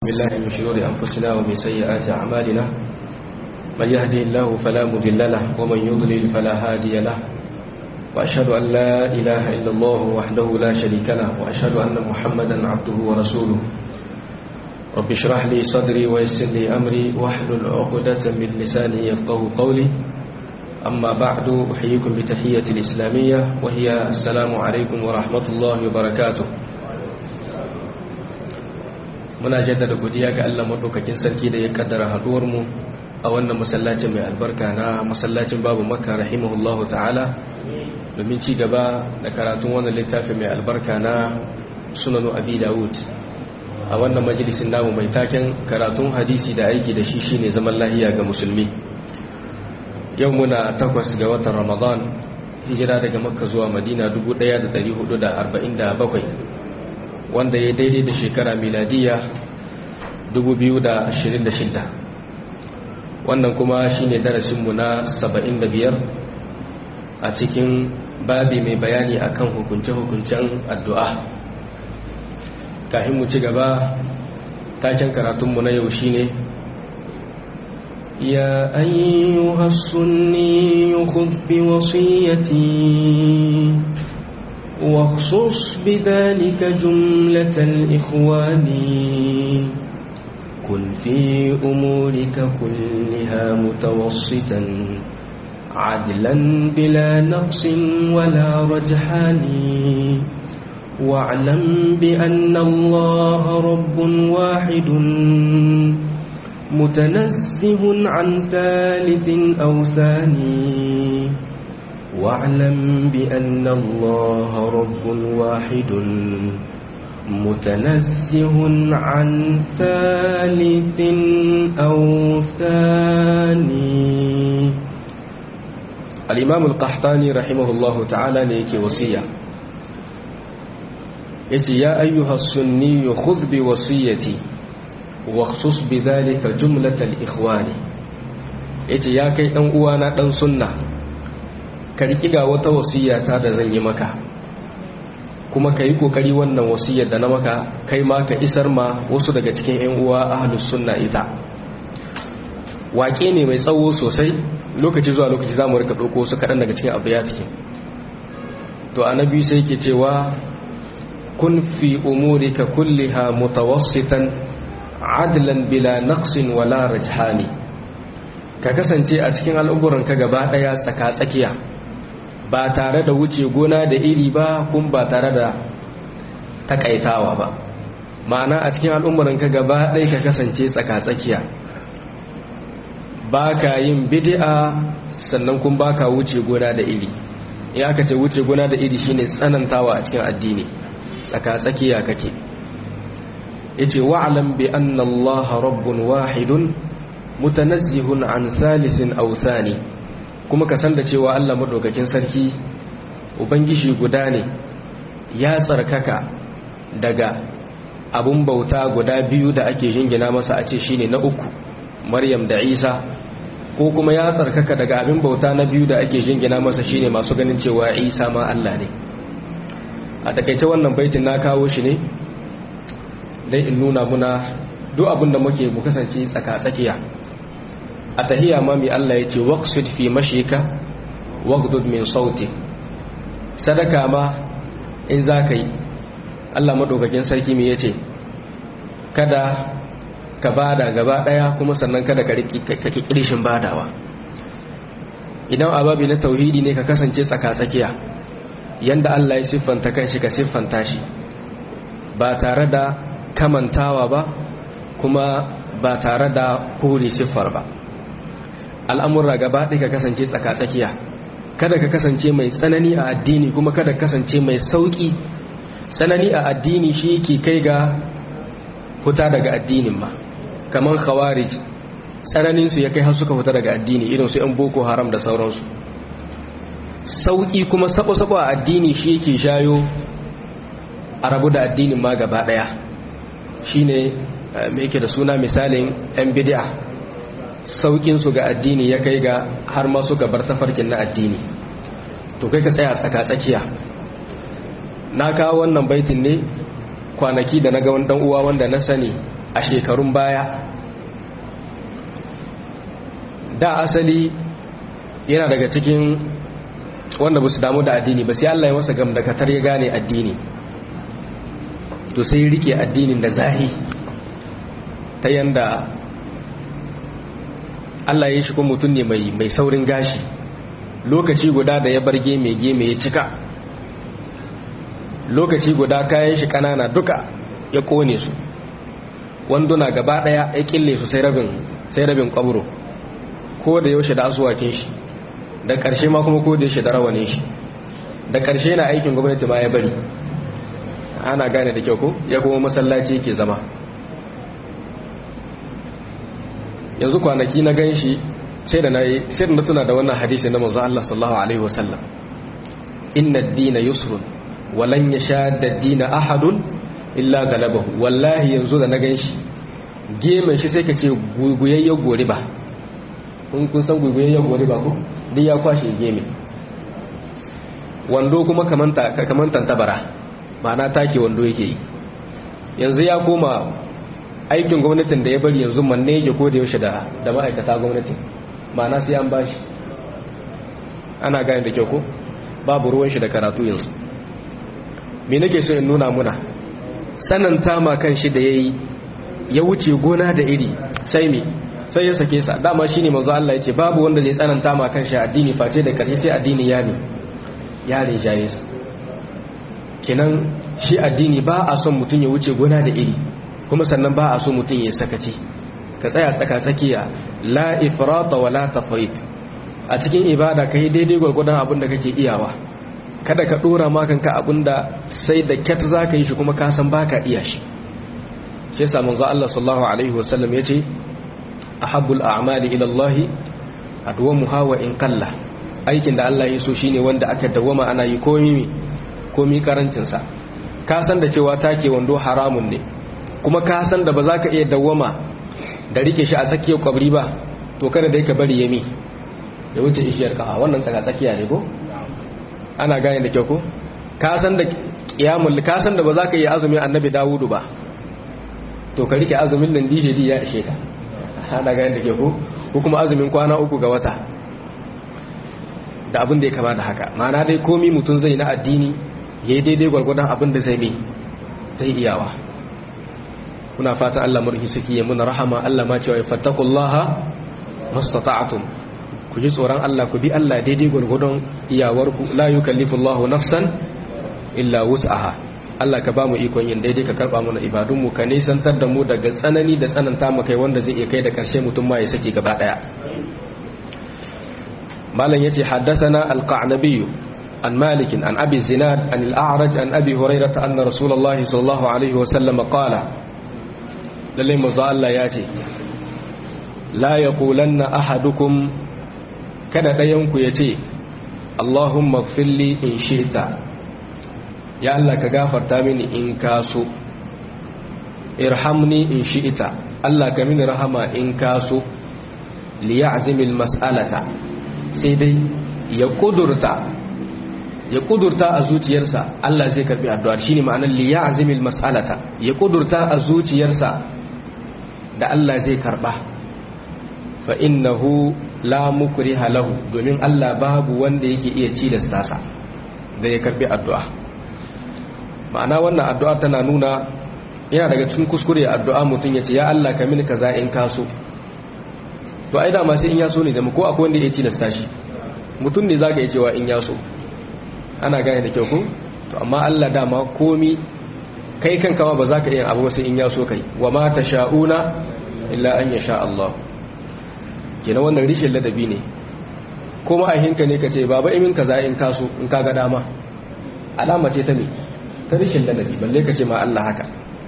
بالله من شرور أنفسنا ومن سيئات أعمالنا من يهدي الله فلا مضل له ومن يضلل فلا هادي له وأشهد أن لا إله إلا الله وحده لا شريك له وأشهد أن محمدا عبده ورسوله رب اشرح لي صدري ويسر لي أمري واحلل عقدة من لساني يفقه قولي أما بعد أحييكم بتحية الإسلامية وهي السلام عليكم ورحمة الله وبركاته muna jaddada godiya ga Allah madaukakin sarki da ya kaddara haduwar mu a wannan masallacin mai albarka na masallacin babu makka rahimahullahu ta'ala domin ci gaba da karatun wannan littafi mai albarka na sunanu abi dawud a wannan majalisin namu mai taken karatun hadisi da aiki da shi shine zaman lahiya ga musulmi yau muna takwas ga watan ramadan hijira daga makka zuwa madina 1447 wanda ya daidai da shekara miladiya 2026 wannan kuma shine darasinmu na 75 a cikin babi mai bayani akan hukunce-hukuncen addu'a kafin mu ci gaba taken karatunmu na yau shine يا أيها السني خذ بوصيتي واخصص بذلك جملة الإخوان كن في أمورك كلها متوسطا عدلا بلا نقص ولا رجحان واعلم بأن الله رب واحد متنزه عن ثالث أو ثاني واعلم بأن الله رب واحد متنزه عن ثالث أو ثاني الإمام القحطاني رحمه الله تعالى ليك وصية يتي يا أيها السني خذ بوصيتي واخصص بذلك جملة الإخوان يتي يا كي أنقوانا أن سنة ka riƙi ga wata wasiyata da zan yi maka kuma ka yi ƙoƙari wannan wasiyar da na maka kai ma ka isar ma wasu daga cikin 'yan uwa ahlus sunna ita waƙe ne mai tsawo sosai lokaci zuwa lokaci za mu rika ɗauko su kaɗan daga cikin abu ya cikin to annabi sai ke cewa kun fi umurika kulliha mutawassitan adlan bila naqsin wala rajhani ka kasance a cikin al'umuranka gaba ɗaya tsaka-tsakiya ba tare da wuce gona da iri ba kun ba tare da takaitawa ba ma'ana a cikin al'umuranka gaba ɗaya ka kasance tsaka-tsakiya ba ka yin bidi'a sannan kun ba ka wuce gona da iri in aka ce wuce gona da iri shine tsanantawa a cikin addini tsaka-tsakiya kake yace wa'lam bi anna allaha rabbun wahidun mutanazzihun an salisin aw thani kuma ka san da cewa Allah madaukakin sarki ubangiji guda ne ya tsarkaka daga abun bauta guda biyu da ake jingina masa a ce shine na uku Maryam da Isa ko kuma ya tsarkaka daga abin bauta na biyu da ake jingina masa shine masu ganin cewa Isa ma Allah ne a takaice wannan baitin na kawo shi ne dai in nuna muna duk abin da muke mu kasance tsaka-tsakiya a tahiya ma mai Allah ya ce waqsid fi mashika waqdud min sauti sadaka ma in zaka yi Allah madaukakin sarki me yace kada ka bada gaba daya kuma sannan kada ka riki kirishin badawa idan ababi na tauhidi ne ka kasance tsaka-tsakiya yanda Allah ya siffanta kanshi ka siffanta shi ba tare da kamantawa ba kuma ba tare da kore siffar ba al'amurra gaba ɗaya ka kasance tsaka-tsakiya kada ka kasance mai tsanani a addini kuma kada kasance mai sauƙi tsanani a addini shi ke kai ga huta daga addinin ma kamar khawarij tsananinsu ya kai har suka huta daga addini irin su ‘yan boko haram da sauransu sauƙi kuma sabo-sabo a addini shi ke shayo a rabu da addinin ma gaba ɗaya shi ne mai yake da suna misalin ‘yan bidiya saukinsu ga addini ya kai ga har ma suka bar tafarkin na addini to kai ka tsaya tsaka-tsakiya na kawo wannan baitin ne kwanaki da na ga wani uwa wanda na sani a shekarun baya da asali yana daga cikin wanda ba su damu da addini ba sai Allah ya masa gamdakatar ya gane addini to sai rike addinin da zahi ta yanda Allah ya shi kuma mutum ne mai saurin gashi lokaci guda da ya bar geme geme ya cika lokaci guda kayan shi kanana duka ya kone su wanduna gaba daya ya kille su sai rabin sai rabin kwabro ko da yaushe da asuwakin shi da karshe ma kuma ko da yaushe da rawanin shi da karshe na aikin gwamnati ma ya bari ana gane da kyau ko ya kuma masallaci yake zama yanzu kwanaki na gan shi sai da na yi sai da na tuna da wannan hadisi na manzo Allah sallallahu alaihi wasallam inna ad-dina yusrun wa lan yashadda ad-dina ahadun illa galabahu wallahi yanzu da na gan shi gemen shi sai ka ce guguyayyen gori ba kun kun san guguyayyen gori ba ko duk ya kwashe geme wando kuma kamanta kamantan tabara ma'ana take wando yake yi yanzu ya koma aikin gwamnatin da ya bari yanzu manne yake ko da yaushe da da ma'aikata gwamnatin ma'ana sai an bashi ana gane da kyau ko babu ruwan shi da karatu yanzu me nake so in nuna muna sananta ma kan shi da yayi ya wuce gona da iri sai me sai ya sake sa dama shine manzo Allah yace babu wanda zai tsananta ma kan shi addini face da karshe sai addini ya ne ya ne jayis kenan shi addini ba a son mutum ya wuce gona da iri kuma sannan ba a so mutum ya sakaci ka tsaya tsaka tsakiya la ifrata wa la tafrit a cikin ibada kai daidai gwargwadon abin da kake iyawa kada ka dora ma kanka abin da sai da kyat zaka yi shi kuma ka san baka iya shi shi yasa manzo Allah sallallahu alaihi wasallam yace ahabbul a'mali ila Allah adwamuha wa in qalla aikin da Allah ya so shine wanda aka dawama ana yi komi komi karancin sa ka san da cewa take wando haramun ne kuma ka san da ba za ka iya dawama da rike shi a tsakiyar kwabri ba to kada dai ka bari yami da wuce ishiyar kafa wannan tsaka tsakiya ne ko ana gane da kyau ko ka san da kiyamul ka san da ba za ka iya azumi annabi dawudu ba to ka rike azumin nan dije ya ishe ka ana gane da kyau ko ko kuma azumin kwana uku ga wata da abin da ya kama da haka ma'ana dai komi mutum zai na addini ya yi daidai gwargwadon abin da zai mai zai iyawa kuna fatan Allah murhi suke yi muna rahama Allah ma cewa fattakullaha mastata'atum ku ji tsoron Allah ku bi Allah daidai gwargwadon iyawarku la yukallifullahu nafsan illa wus'aha Allah ka ba mu ikon yin daidai ka karba mana ibadunmu ka nisantar da mu daga tsanani da tsananta mu kai wanda zai iya kai da karshe mutum ma ya saki gaba daya malam yace haddathana al-qa'nabi عن مالك عن أبي الزناد عن الأعرج عن أبي هريرة أن رسول الله صلى الله عليه وسلم قال للي مزال ياتي لا يقولن أحدكم كان دينك يتي اللهم اغفر لي إن شئت يا الله كغافر تامني إن كاسو ارحمني إن شئت الله كمن رحمة إن كاسو ليعزم المسألة سيدي يقدرت ya kudurta a zuciyarsa Allah zai karbi addu'ar shine ma'anar li ya'zimil mas'alata ya kudurta a zuciyarsa da Allah zai karba fa innahu la mukriha lahu domin Allah babu wanda yake iya ci da stasa da ya karbi addu'a ma'ana wannan addu'a tana nuna yana daga cikin kuskure addu'a mutum ya ce ya Allah ka mini kaza in kaso to ai da ma sai in ya so ne zama ko akwai wanda ya ci da stashi mutum ne zaka yi cewa in ya so ana gane da kyau ko to amma Allah dama komi kai kanka ma ba za ka iya abu sai in ya so kai wa ma sha'una illa an yasha Allah kenan wannan rishin ladabi ne kuma a hinka ne kace baba imin kaza in kaso in kaga dama alama ce ta me ta rishin ladabi balle kace ma Allah haka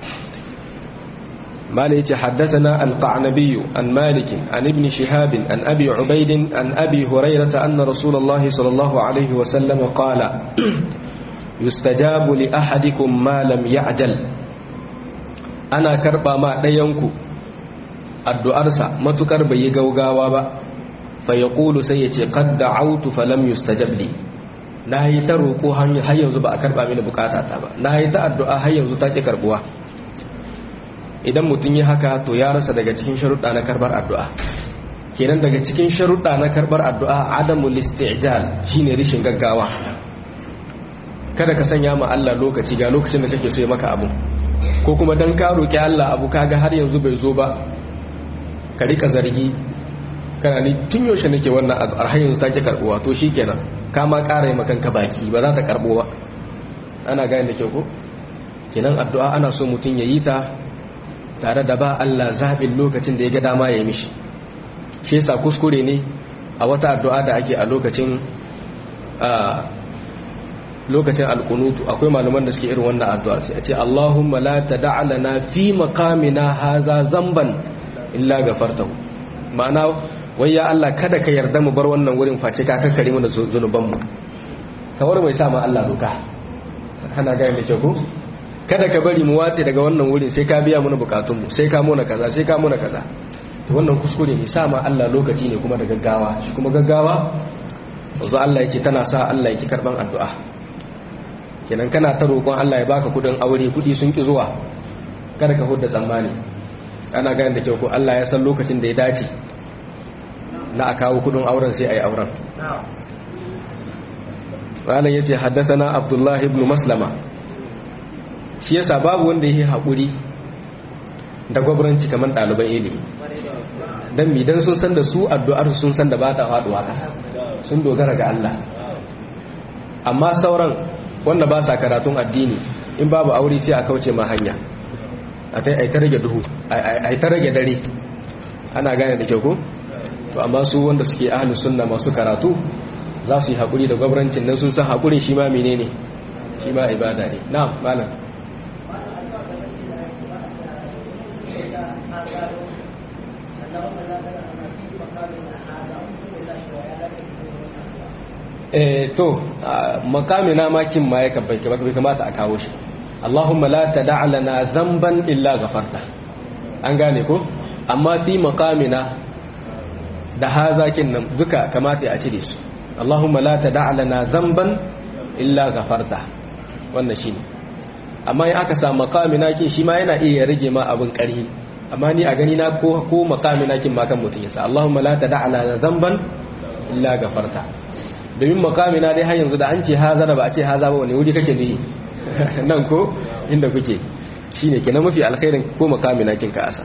مالي يتي حدثنا القعنبي عن مالك عن ابن شهاب عن أبي عبيد عن أبي هريرة أن رسول الله صلى الله عليه وسلم قال يستجاب لأحدكم ما لم يعجل أنا كربا ما دينكو الدعارسا ما تكرب يغوغاوا با فيقول سيتي قد دعوت فلم يستجب لي na yi ta roƙo har yanzu ba a karɓa mini bukata ta ba na yi ta addu'a har yanzu ta ƙi karɓuwa idan mutum yi haka to ya rasa daga cikin sharuɗa na karbar addu'a kenan daga cikin sharuɗa na karbar addu'a adamul isti'jal shine rishin gaggawa kada ka sanya ma Allah lokaci ga lokacin da kake so ya maka abu ko kuma dan ka roki Allah abu kaga har yanzu bai zo ba ka rika zargi kana ni tun yaushe nake wannan addu'ar har yanzu take karbuwa to shikenan ka ma ƙara yi makanka baki ba za ta karbo ba ana gane da kyau ko kenan addu'a ana so mutum ya yi ta tare da ba Allah zaɓin lokacin da ya ga dama ya yi mishi shi yasa kuskure ne a wata addu'a da ake a lokacin lokacin alkunutu akwai malaman da suke irin wannan addu'a sai a ce Allahumma la tad'a lana fi maqamina hadha zamban illa ghafartahu ma'ana wai ya Allah kada ka yarda mu bar wannan wurin face ka kakkare mana zunuban mu kawar mai sa ma Allah doka ana ga mai kyau ko kada ka bari mu watse daga wannan wurin sai ka biya mana bukatun mu sai ka muna kaza sai ka muna kaza to wannan kuskure ne sa ma Allah lokaci ne kuma da gaggawa shi kuma gaggawa wanzu Allah yake tana sa Allah yake karban addu'a kenan kana ta roƙon Allah ya baka kudin aure kudi sun ki zuwa kada ka hudda tsammani ana gane da kyau ko Allah ya san lokacin da ya dace na a kawo kudin auren sai a yi auren malam ya ce haddasana abdullahi ibn maslama shi yasa babu wanda ya yi haƙuri da gwabranci kamar ɗaliban ilimi don midan sun san da su addu'ar sun san da ba ta faɗuwa ƙasa sun dogara ga Allah amma sauran wanda ba sa karatun addini in babu aure sai a kauce ma hanya a ta rage duhu a ta rage dare ana gane da kyau ko? to amma su wanda suke ahlus sunna masu karatu za su yi haƙuri da gwamnatin nan sun san haƙuri shi ma menene shi ma ibada ne na malam eh to makamina makin ma ya kabbai bai kamata a kawo shi Allahumma la tad'a lana dhanban illa ghafarta an gane ko amma fi makamina da hazakin nan duka kamata a cire su Allahumma la tad'a lana dhanban illa ghafarta wannan shine amma in aka samu makamina kin shi ma yana iya rage ma abin ƙarhi amma ni a gani na ko ko makamina kin ma kan mutun yasa Allahumma la tad'a lana dhanban illa ghafarta domin makamina dai har yanzu da an ce haza da ba a ce haza ba wani wuri kake ne nan ko inda kuke shine kenan mafi alkhairin ko makamina kin ka asa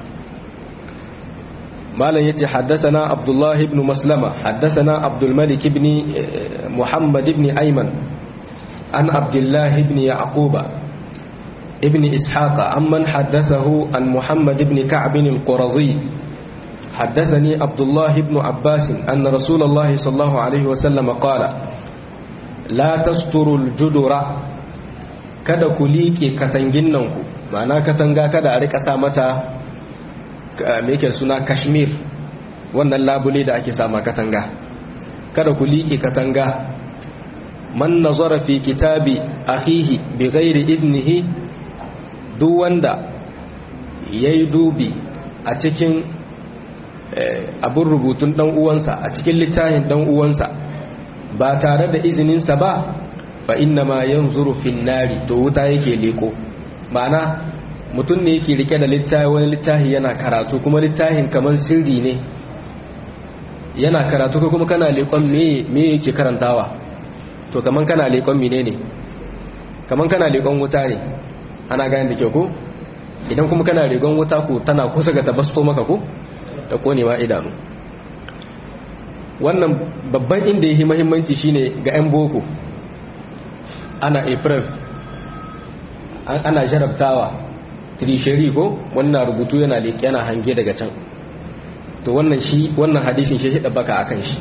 مالا يتي حدثنا عبد الله بن مسلمة حدثنا عبد الملك بن محمد بن أيمن عن عبد الله بن يعقوب ابن إسحاق عمن حدثه عن محمد بن كعب القرظي حدثني عبد الله بن عباس أن رسول الله صلى الله عليه وسلم قال لا تستروا الجدر kada ku liƙe katanginnanku ma'ana katanga kada a rika sa mata me yake suna kashmir wannan labule da ake sama katanga kada ku liƙe katanga man nazara fi kitabi akhihi bi ghairi idnihi duk wanda yayi dubi a cikin abin rubutun dan uwansa a cikin littafin dan uwansa ba tare da izininsa ba fa inna ma yanzuru fin nari to wuta yake leko ma'ana mutum ne yake rike da littafi wani littafi yana karatu kuma littafin kamar sirri ne yana karatu ko kuma kana leƙon me yake karantawa to kamar kana leƙon mine ne kamar kana leƙon wuta ne ana gani da kyau ko idan kuma kana leƙon wuta ko tana kusa ga tabasto maka ko da konewa idanu wannan babban inda yake muhimmanci shine ga 'yan boko ana april ana jarabtawa trisheri ko wannan rubutu yana yana hange daga can to wannan shi wannan hadisin shi hida baka akan shi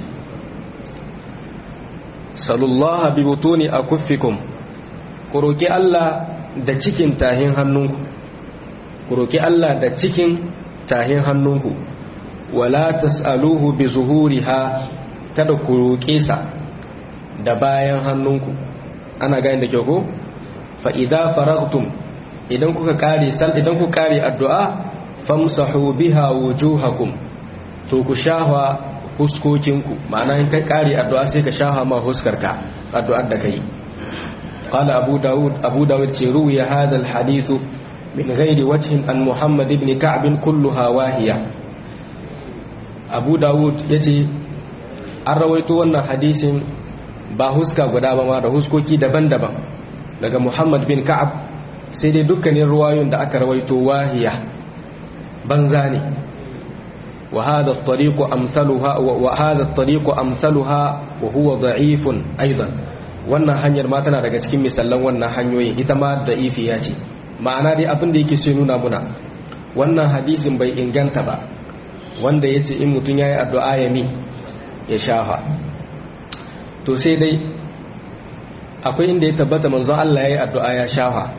sallallahu bi butuni akuffikum ku roki Allah da cikin tahin hannunku ku roki Allah da cikin tahin hannunku wala tasaluhu bi zuhuriha kada ku roke sa da bayan hannunku ana gani da kyau ko fa idza faragtum idan kuka kare sal idan ku kare addu'a famsahu biha wujuhakum to ku shafa huskokinku ma'ana in ka kare addu'a sai ka shafa ma huskarka addu'ar da kai qala abu daud abu daud ce ruwiya hadha alhadith min ghairi wajhin an muhammad ibn ka'b kulluha wahiya abu dawud yace an rawaito wannan hadisin ba huska guda ba ma da huskoki daban-daban daga muhammad bin ka'ab sai dai dukkanin ruwayoyin da aka rawaito wahiya banza ne wa hada at-tariqu amsaluha wa hada at-tariqu amsaluha wa huwa da'ifun aidan wannan hanyar ma tana daga cikin misallan wannan hanyoyin ita ma da'ifiya ce ma'ana dai abin da yake so nuna muna wannan hadisin bai inganta ba wanda yace in mutun yayi addu'a ya mi ya shafa to sai dai akwai inda ya tabbata manzo Allah yayi addu'a ya shafa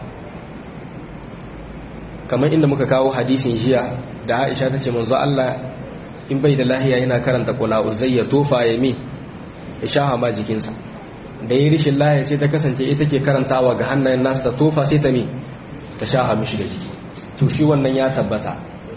kamar inda muka kawo hadisin jiya da Aisha ta ce manzo Allah in bai da lahiya yana karanta kula uzai ya tofa ya mi ya shafa ma jikinsa da yi rishin lahiya sai ta kasance ita ke karantawa ga hannayen nasu ta tofa sai ta mi ta shafa mishi da jiki to shi wannan ya tabbata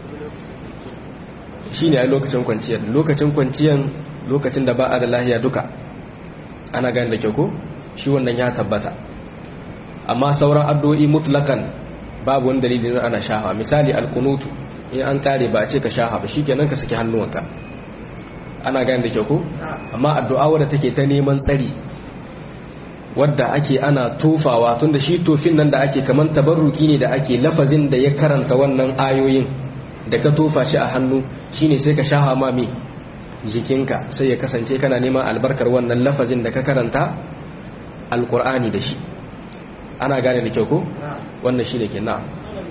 shi ne a lokacin kwanciyar lokacin kwanciyar lokacin da ba a da lahiya duka ana gani da kyau ko shi wannan ya tabbata amma sauran addu'o'i mutlakan babu wani dalilin ana shafa misali alkunutu in an kare ba a ce ka shafa ba shikenan ka saki hannuwanka ana gani da kyau ko amma addu'a wadda take ta neman tsari wadda ake ana tofawa tunda shi tofin nan da ake kaman tabarruki ne da ake lafazin da ya karanta wannan ayoyin da ka tofa shi a hannu shine sai ka shafa ma me jikinka sai ya kasance kana neman albarkar wannan lafazin da ka karanta alkur'ani da shi ana gane da kyau ko wannan shine ke na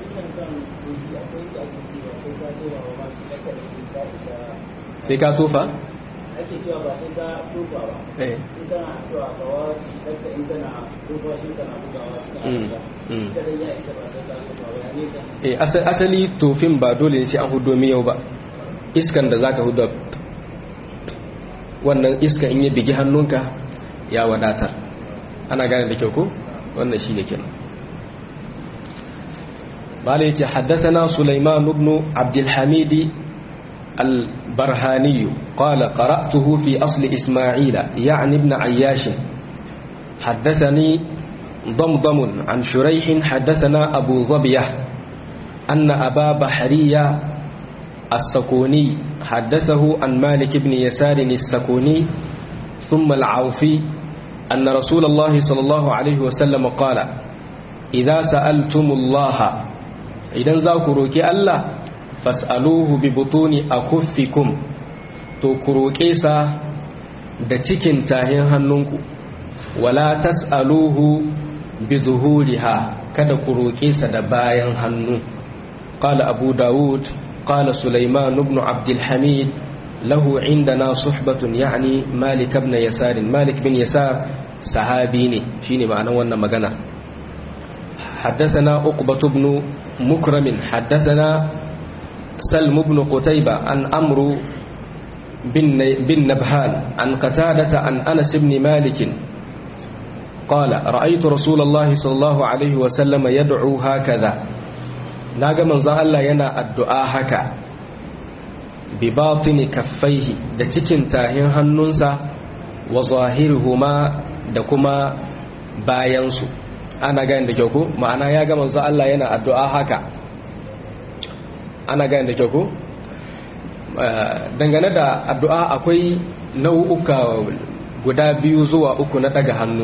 sai ka tofa ake cewa ba sai ka tofa ba eh in kana addu'a ka wace dakka in kana tofa shi kana bugawa Mm, cikin mm. addu'a kada ya isa ba sai ka tofa ba ya ne ka eh asa- asali tofin ba dole ne sai an hudo miyau ba iskan da zaka hudo wannan iska in ya bigi hannunka ya wadatar ana gane da kyau ko wannan shine kenan bala yace haddathana sulaiman ibn abdul hamid البرهاني قال قرأته في أصل إسماعيل يعني ابن عياش حدثني ضمضم عن شريح حدثنا أبو ظبية أن أبا بحرية السكوني حدثه عن مالك بن يسار السكوني ثم العوفي أن رسول الله صلى الله عليه وسلم قال إذا سألتم الله إذا ذاكروك الله فاسألوه ببطون أكفكم تكروكيسا da cikin tahin hannunku wala tas'aluhu bi zuhuriha kada ku roƙe sa da bayan hannu qala abu daud qala sulaiman ibn abd alhamid lahu indana suhbatun yani malik ibn yasar malik bin yasar sahabi ne shine ma'anar wannan magana حدثنا عقبة بن مكرم حدثنا سلم بن قتيبة عن أمر بن بن نبهان عن قتادة عن أنس بن مالك قال رأيت رسول الله صلى الله عليه وسلم يدعو هكذا ناغا من الله ينا الدعاء هكا بباطن كفيه da cikin tahin hannunsa wa zahirhuma da kuma bayansu ana gani da kyau ko ma'ana ya ga manzo Allah yana addu'a haka ana gani da kyau ko dangane da addu'a akwai nau'uka guda biyu zuwa uku na daga hannu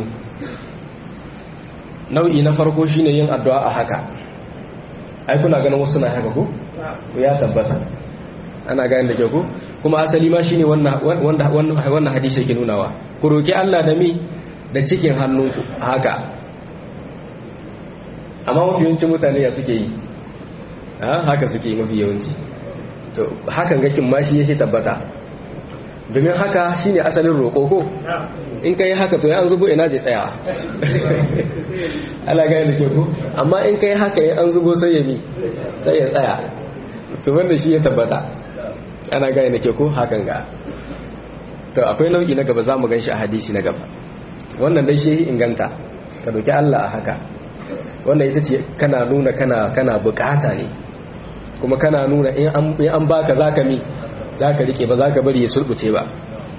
nau'i na farko shine yin addu'a a haka ai kuna ganin wasu na haka ko ya tabbata ana gani da kyau ko kuma asali ma shine wannan wanda wannan hadisi yake nunawa ku roki Allah da mi da cikin hannunku haka amma mafi yawancin mutane ya suke yi haka suke yi mafi yawanci to hakan gakin ma shi yake tabbata domin haka shine asalin roƙo ko in kai haka to ya an zubo ina je tsaya ala gani da ke ko amma in kai haka ya an zubo sai ya mi sai ya tsaya to wanda shi ya tabbata ana gani da ke ko hakan ga to akwai nau'i na gaba za mu gan shi a hadisi na gaba wannan dai shi inganta ka doki Allah a haka wannan ita ce kana nuna kana kana bukata ne kuma kana nuna in an baka zaka mi zaka rike ba zaka bari ya sulbuce ba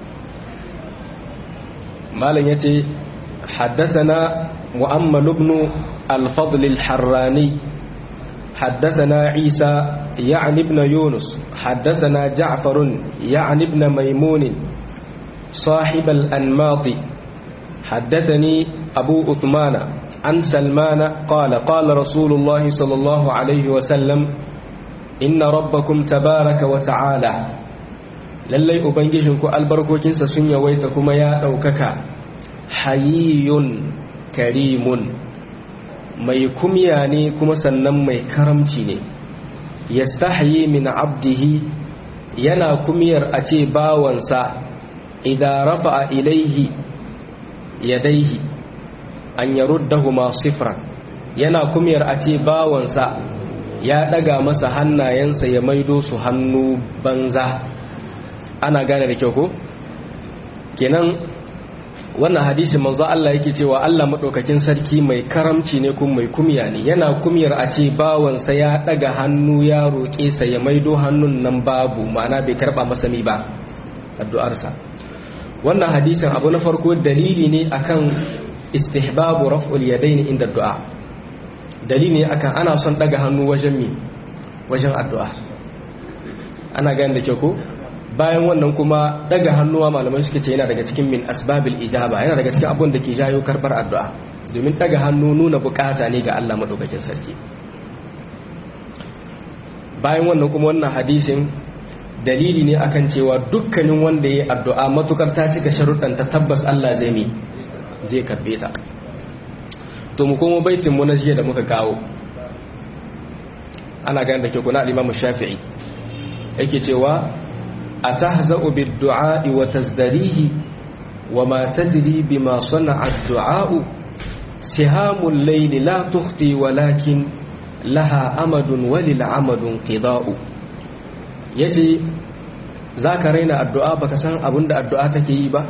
malam yace haddathana mu'ammal ibn al-fadl al-harrani حدثنا عيسى يعني ابن يونس حدثنا جعفر يعني ابن ميمون صاحب الأنماط حدثني أبو أثمان عن سلمان قال قال رسول الله صلى الله عليه وسلم إن ربكم تبارك وتعالى lallai ubangijinku albarkokinsa sun yawaita kuma ya ɗaukaka hayiyun karimun mai kumya ne kuma sannan mai karamci ne yastahyi min abdihi yana kumiyar a ce bawansa idan rafa'a ilaihi yadaihi an yaruddahuma sifran yana kumiyar a ce bawansa ya daga masa hannayensa ya maido su hannu banza ana gane da kyau ko kenan wannan hadisi manzo Allah yake cewa Allah madaukakin sarki mai karamci ne kuma mai kumya ne yana kumyar a ce bawansa ya daga hannu ya roƙe sa ya maido hannun nan babu ma'ana bai karba masa mi ba addu'arsa wannan hadisin abu na farko dalili ne akan istihbabu raf'ul yadaini inda du'a dalili ne akan ana son daga hannu wajen mi wajen addu'a ana gane da kyau ko bayan wannan kuma daga hannuwa malamai suke ce yana daga cikin min asbabil ijaba yana daga cikin abun da ke jayo karbar addu'a domin daga hannu nuna bukata ne ga Allah madaukakin sarki bayan wannan kuma wannan hadisin dalili ne akan cewa dukkanin wanda ya addu'a matukar ta cika sharuɗan ta tabbas Allah zai mi zai karbe ta to mu kuma baitin mu na jiya da muka kawo ana ganin da ke kuna al-Imam Shafi'i yake cewa أتهزأ بالدعاء وتزدريه وما تدري بما صنع الدعاء سهام الليل لا تخطي ولكن لها أمد وللعمد انقضاء يجي ذاك رينا الدعاء بكسان أبند الدعاء تكيبا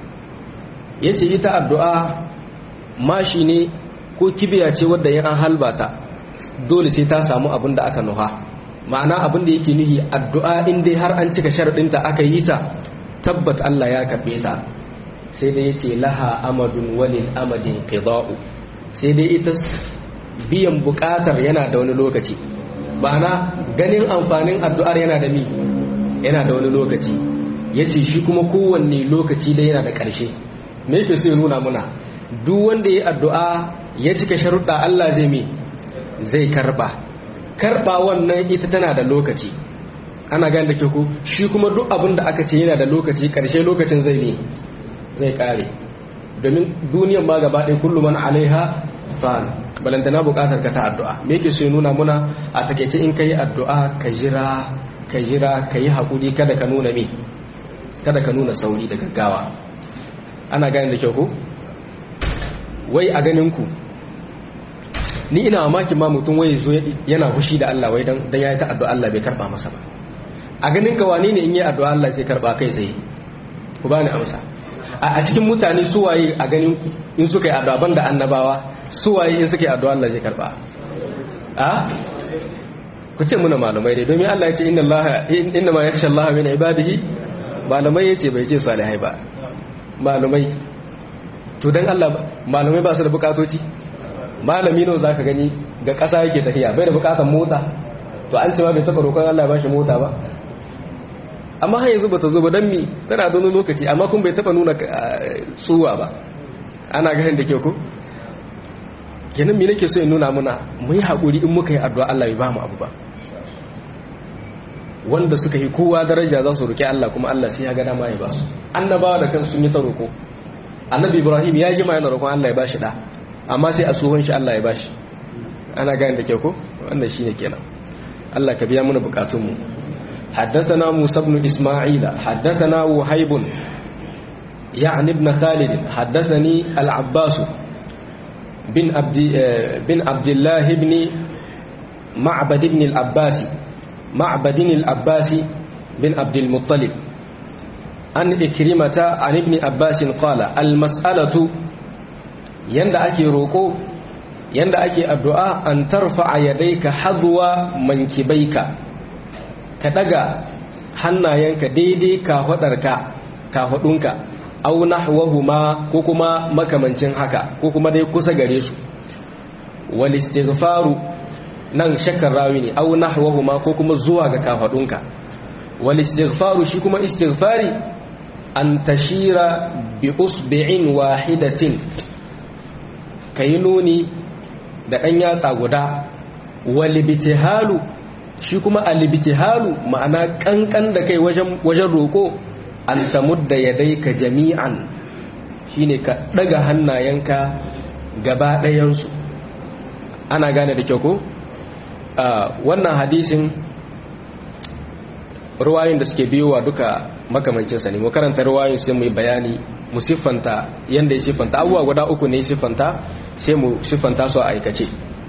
yace ita addu'a mashi ne ko kibiya ce wadda yin an halbata dole sai ta samu abin da aka nuha ma'ana abin da yake nuhi addu'a in dai har an cika sharaɗinta aka yi ta tabbat Allah ya karɓe ta sai dai yace laha amadun walil amadin qida'u sai dai ita biyan buƙatar yana da wani lokaci ma'ana ganin amfanin addu'ar yana da mi yana da wani lokaci yace shi kuma kowanne lokaci dai yana da ƙarshe me yake so ya nuna muna duk wanda ya addu'a ya cika sharuɗa Allah zai mi zai karɓa karɓa wannan ita tana da lokaci ana gane da ke ku shi kuma duk abin da aka ce yana da lokaci ƙarshe lokacin zai ne zai ƙare domin duniyan ma gaba ɗaya kullum man alaiha fan balantana buƙatar ka ta addu'a me yake so ya nuna muna a takaice in ka yi addu'a ka jira ka jira ka yi haƙuri kada ka nuna me kada ka nuna sauri da gaggawa ana gane da kyau ku wai a ganin ku ni ina mamakin ma mutum wai zo yana fushi da Allah wai dan yayi ta addu'a Allah bai karba masa ba a ganin ka wane ne in yi addu'a Allah sai karba kai sai ku bani amsa a cikin mutane su waye a ganin ku in suka yi addu'a banda annabawa su waye in suka yi addu'a Allah zai karba a ku ce muna malamai dai domin Allah ya ce inna Allah inna ma yakhsha Allah min ibadihi malamai yace bai ce salihai ba malamai to dan Allah malamai ba su da bukatoci malami nawa zaka gani ga ƙasa yake tafiya bai da bukatar mota to an ce ma bai taɓa roƙon Allah ba shi mota ba amma har yanzu bata zo ba dan mi tana zo lokaci amma kun bai taɓa nuna tsuwa ba ana ganin da ke ku kenan me nake so in nuna muna mu yi haƙuri in muka yi addu'a Allah bai ba mu abu ba wanda suka yi kowa daraja za su roƙi Allah kuma Allah sai ya ga dama ya ba su annabawa da kansu sun yi ta roƙo annabi Ibrahim ya ji ma yana roƙon Allah ya ba shi da amma sai a tsohon shi Allah ya bashi ana gane da kyau ko wannan shine kenan Allah ka biya mana bukatunmu حدثنا موسى بن إسماعيل حدثنا وهيب يعني ابن خالد حدثني العباس بن عبد بن عبد الله بن معبد بن العباس معبد العباس بن عبد المطلب عن إكرمة عن ابن عباس قال المسألة yanda ake roƙo yanda ake addu'a an tarfa a yadaika hadwa mankibaika ka daga hannayenka daidai ka fadarka ka fadunka aw nahwahuma ko kuma makamancin haka ko kuma dai kusa gare su wal istighfaru nan shakkar rawi ne au nahwahuma ko kuma zuwa ga kafadunka wal istighfaru shi kuma istighfari an tashira bi usbi'in wahidatin kayi nuni da ɗan yatsa guda wal ibtihalu shi kuma al ibtihalu ma'ana kankan da kai wajen wajen roko an tamudda yadayka jami'an shine ka daga hannayenka gaba ɗayansu ana gane da kyau ko wannan hadisin ruwayin da suke biyowa duka makamancinsa ne mu karanta ruwayin sai mu yi bayani mu siffanta yadda ya siffanta abubuwa guda uku ne siffanta sai mu siffanta su a aikace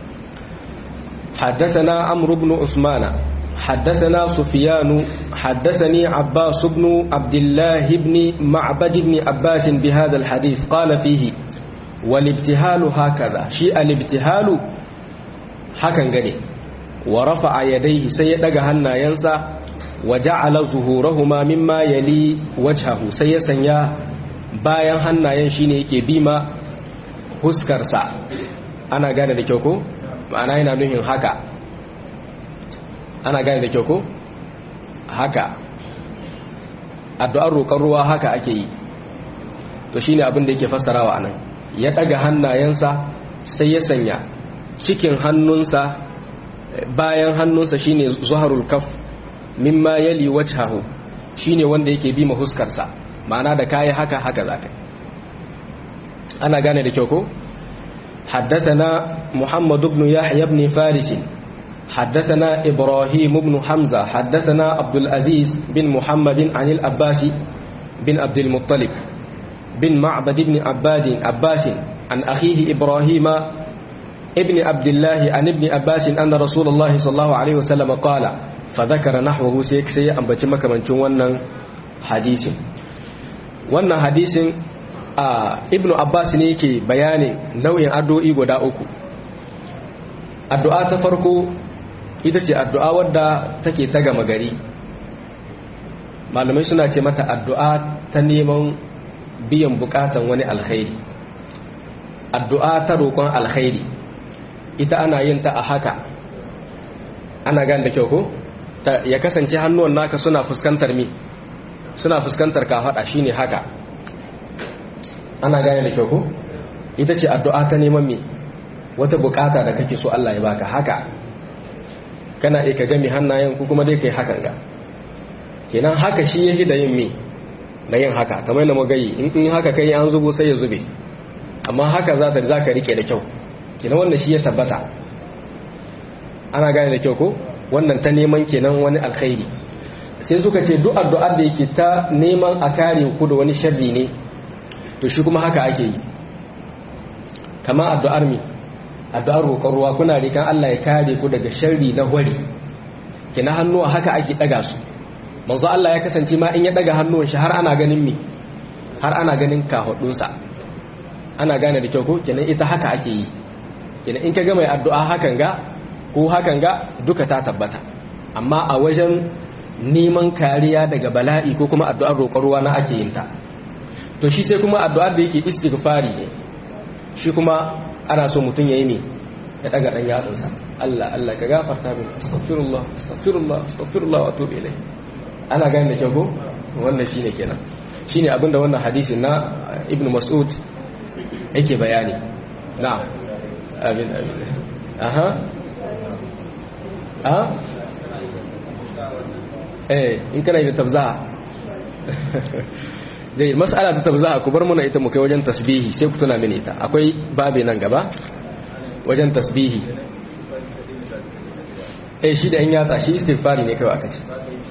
حدثنا عمرو بن عثمان حدثنا سفيان حدثني عباس بن عبد الله بن معبد بن عباس بهذا الحديث قال فيه والابتهال هكذا شيء الابتهال hakan gane wa rafa'a yadayhi sai ya daga hannayensa wa ja'ala zuhurahuma mimma yali wajhahu sai ya sanya bayan hannayen shine yake bima huskarsa ana gane da kyau ko ma'ana yana nuhin haka ana gane da kyau ko haka addu'ar roƙon ruwa haka ake yi to shine abin da yake fassarawa anan ya daga hannayensa sai ya sanya cikin hannunsa bayan hannunsa shine zuharul kaf mimma yali wajhahu shine wanda yake bi ma huskarsa ma'ana da kai haka haka zaka ana gane da kyau ko حدثنا محمد بن يحيى بن فارس حدثنا إبراهيم بن حمزة حدثنا عبد العزيز بن محمد عن الأباس بن عبد المطلب بن معبد بن عباد عباس عن أخيه إبراهيم ابن عبد الله عن ابن عباس أن رسول الله صلى الله عليه وسلم قال فذكر نحوه سيك سي أن بتمك من ونن حديث wannan hadisin a ibnu abbas ne yake bayani nau'in addu'o'i guda uku addu'a ta farko ita ce addu'a wadda take ta gama gari malamai suna ce mata addu'a ta neman biyan bukatan wani alkhairi addu'a ta roƙon alkhairi ita ana yin ta a haka ana gan da kyau ko ya kasance hannuwan naka suna fuskantar mi suna fuskantar kafaɗa shine haka ana gane da kyau ko ita ce addu'a ta neman mi wata bukata da kake so Allah ya baka haka kana iya ka gami hannayen ku kuma dai kai hakan ga kenan haka shi yake da yin mi da yin haka kamar da magayi in in haka kai an zubo sai ya zube amma haka za ta za ka rike da kyau kenan wannan shi ya tabbata ana gane da kyau ko wannan ta neman kenan wani alkhairi sai suka ce duk addu'ar da yake ta neman a kare ku da wani sharri ne to shi kuma haka ake yi kamar addu'ar mi addu'ar roƙon ruwa kuna rikan Allah ya kare ku daga sharri na hwari kina hannuwa haka ake daga su manzo Allah ya kasance ma in ya daga hannuwan shi har ana ganin mi har ana ganin kahudunsa ana gane da kyau ko kenan ita haka ake yi kenan in ka ga mai addu'a hakan ga ko hakan ga duka ta tabbata amma a wajen neman kariya daga bala'i ko kuma addu'ar roƙon ruwa na ake yin ta to shi sai kuma addu'ar da yake istighfari ne shi kuma ana so mutum yayi ne ya daga dan yatsunsa Allah Allah ka gafarta min astaghfirullah astaghfirullah astaghfirullah wa atubu ilayh ana gane da kyau ko wannan shine kenan shine abinda wannan hadisin na ibnu mas'ud yake bayani na'am amin amin aha aha eh in kana da tabza dai mas'ala ta tabza ku bar muna ita mu kai wajen tasbihi sai ku tuna mini ita akwai babe nan gaba wajen tasbihi eh shi da in yatsa shi istighfari ne kawai aka ce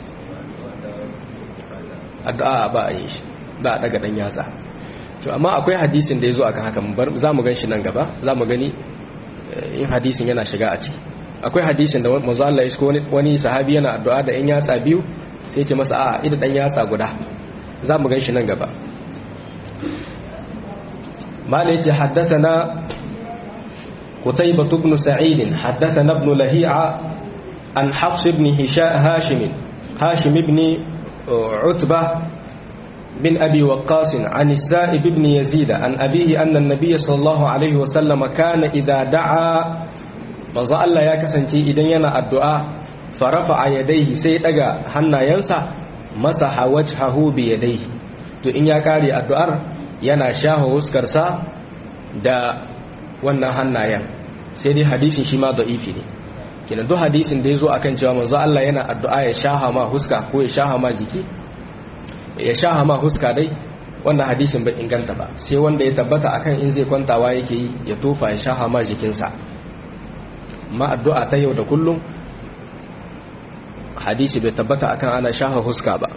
addu'a ba a yi shi ba a daga dan yatsa to amma akwai hadisin da yazo akan haka za mu gan shi nan gaba za mu gani in hadisin yana shiga a ciki akwai hadisin da manzo Allah ya isko wani sahabi yana addu'a da in yatsa biyu sai ce masa a ida dan yatsa guda za mu gan shi nan gaba mala yace haddathana قتيبة بن سعيد حدثنا ابن لهيعة عن حفص بن هاشم هاشم بن عتبة بن أبي وقاص عن السائب بن يزيد عن أبيه أن النبي صلى الله عليه وسلم كان إذا دعا manzo Allah ya kasance idan yana addu'a farafa a yadaihi sai daga hannayensa masa hawajhahu bi yadaihi to in ya kare addu'ar yana shaho huskarsa da wannan hannayen sai dai hadisin shi ma da'ifi ne kenan duk hadisin da ya zo akan cewa manzo Allah yana addu'a ya shaha ma huska ko ya shaha ma jiki ya shaha ma huska dai wannan hadisin bai inganta ba sai wanda ya tabbata akan in zai kwantawa yake yi ya tofa ya shaha ma jikinsa ma addu'a ta yau da kullum hadisi bai tabbata akan ana shaha huska ba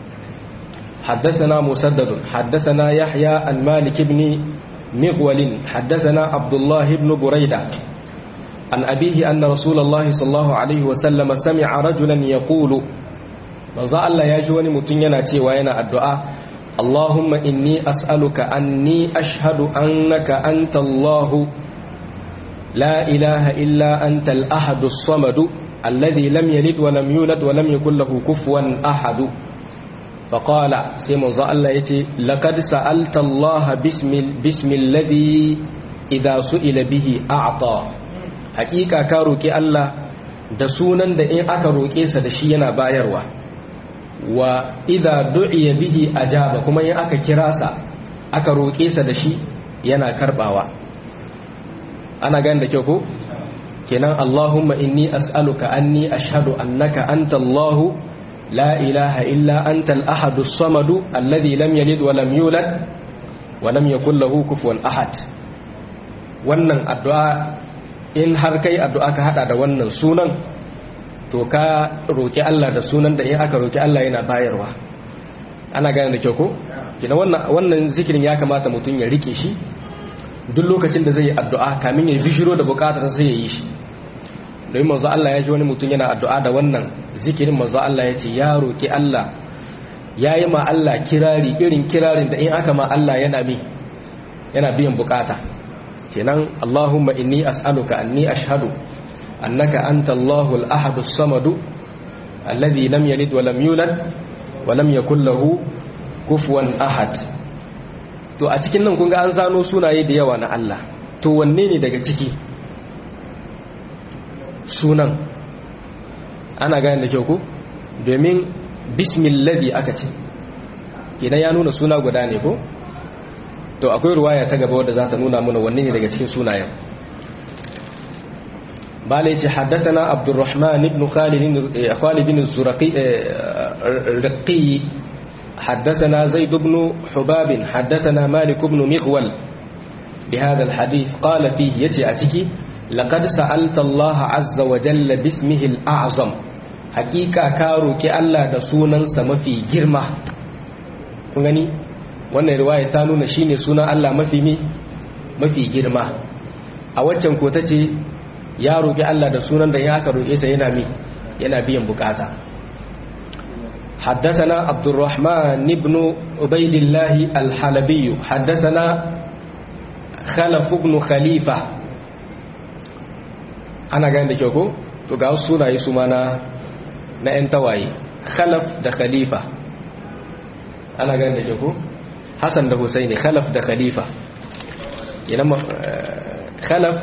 حدثنا مسدد حدثنا يحيى عن مالك بن مغول حدثنا عبد الله بن بريدة عن أبيه أن رسول الله صلى الله عليه وسلم سمع رجلا يقول manzo Allah ya ji wani mutum yana cewa yana addu'a Allahumma inni as'aluka anni ashhadu annaka anta Allah la ilaha illa anta al-ahad as-samad alladhi lam yalid wa lam yulad wa lam yakul lahu kufuwan ahad faqala sai manzo Allah yace laqad sa'alta Allah bismi bismi alladhi idha su'ila bihi a'ta haqiqa ka roki Allah da sunan da in aka roke sa da shi yana bayarwa wa idha du'iya bihi ajaba kuma in aka kira sa aka roƙe sa da shi yana karbawa ana gani da kyau ko kenan Allahumma inni as'aluka anni ashhadu annaka anta Allahu la ilaha illa anta al-ahad as-samad alladhi lam yalid wa lam yulad wa lam yakul lahu kufuwan ahad wannan addu'a in har kai addu'a ka hada da wannan sunan to ka roƙi Allah da sunan da in aka roƙi Allah yana bayarwa ana gane da kyau ko kina wannan wannan zikirin ya kamata mutum ya rike shi duk lokacin da zai yi addu'a kamin ya bishiro da bukatar sai ya yi shi domin manzo Allah ya ji wani mutum yana addu'a da wannan zikirin manzo Allah ya ce ya roƙi Allah ya yi ma Allah kirari irin kirarin da in aka ma Allah yana mi yana biyan bukata kenan Allahumma inni as'aluka anni ashhadu أنك أنت الله الأحد الصمد الذي لم يلد ولم يولد ولم يكن له كفوا أحد to a cikin nan kun ga an zano sunaye da yawa na Allah to wanne ne daga ciki sunan ana gane da kyau ku domin bismillahi aka ce kenan ya nuna suna guda ne ko to akwai ruwaya ta gaba wadda za ta nuna mana wanne ne daga cikin sunayen بالي حدثنا عبد الرحمن بن خالد خالد الزرقي الرقي حدثنا زيد بن حباب حدثنا مالك بن مغول بهذا الحديث قال فيه يتي أتكي لقد سألت الله عز وجل باسمه الأعظم حقيقة كارو كي الله دسونا سمفي جرمة كنغني wannan riwaya ta nuna shine sunan Allah mafi mi mafi girma a waccan ko tace ya roƙi Allah da sunan da ya aka roƙe sa yana mi yana biyan bukata حدثنا عبد الرحمن بن عبيد الله الحلبي حدثنا خلف بن خليفة أنا قاعد أقول to ga wasu sunaye su ma na na ‘yan tawaye khalaf da khalifa ana gani da ko hassan da husaini khalaf da khalifa yana khalaf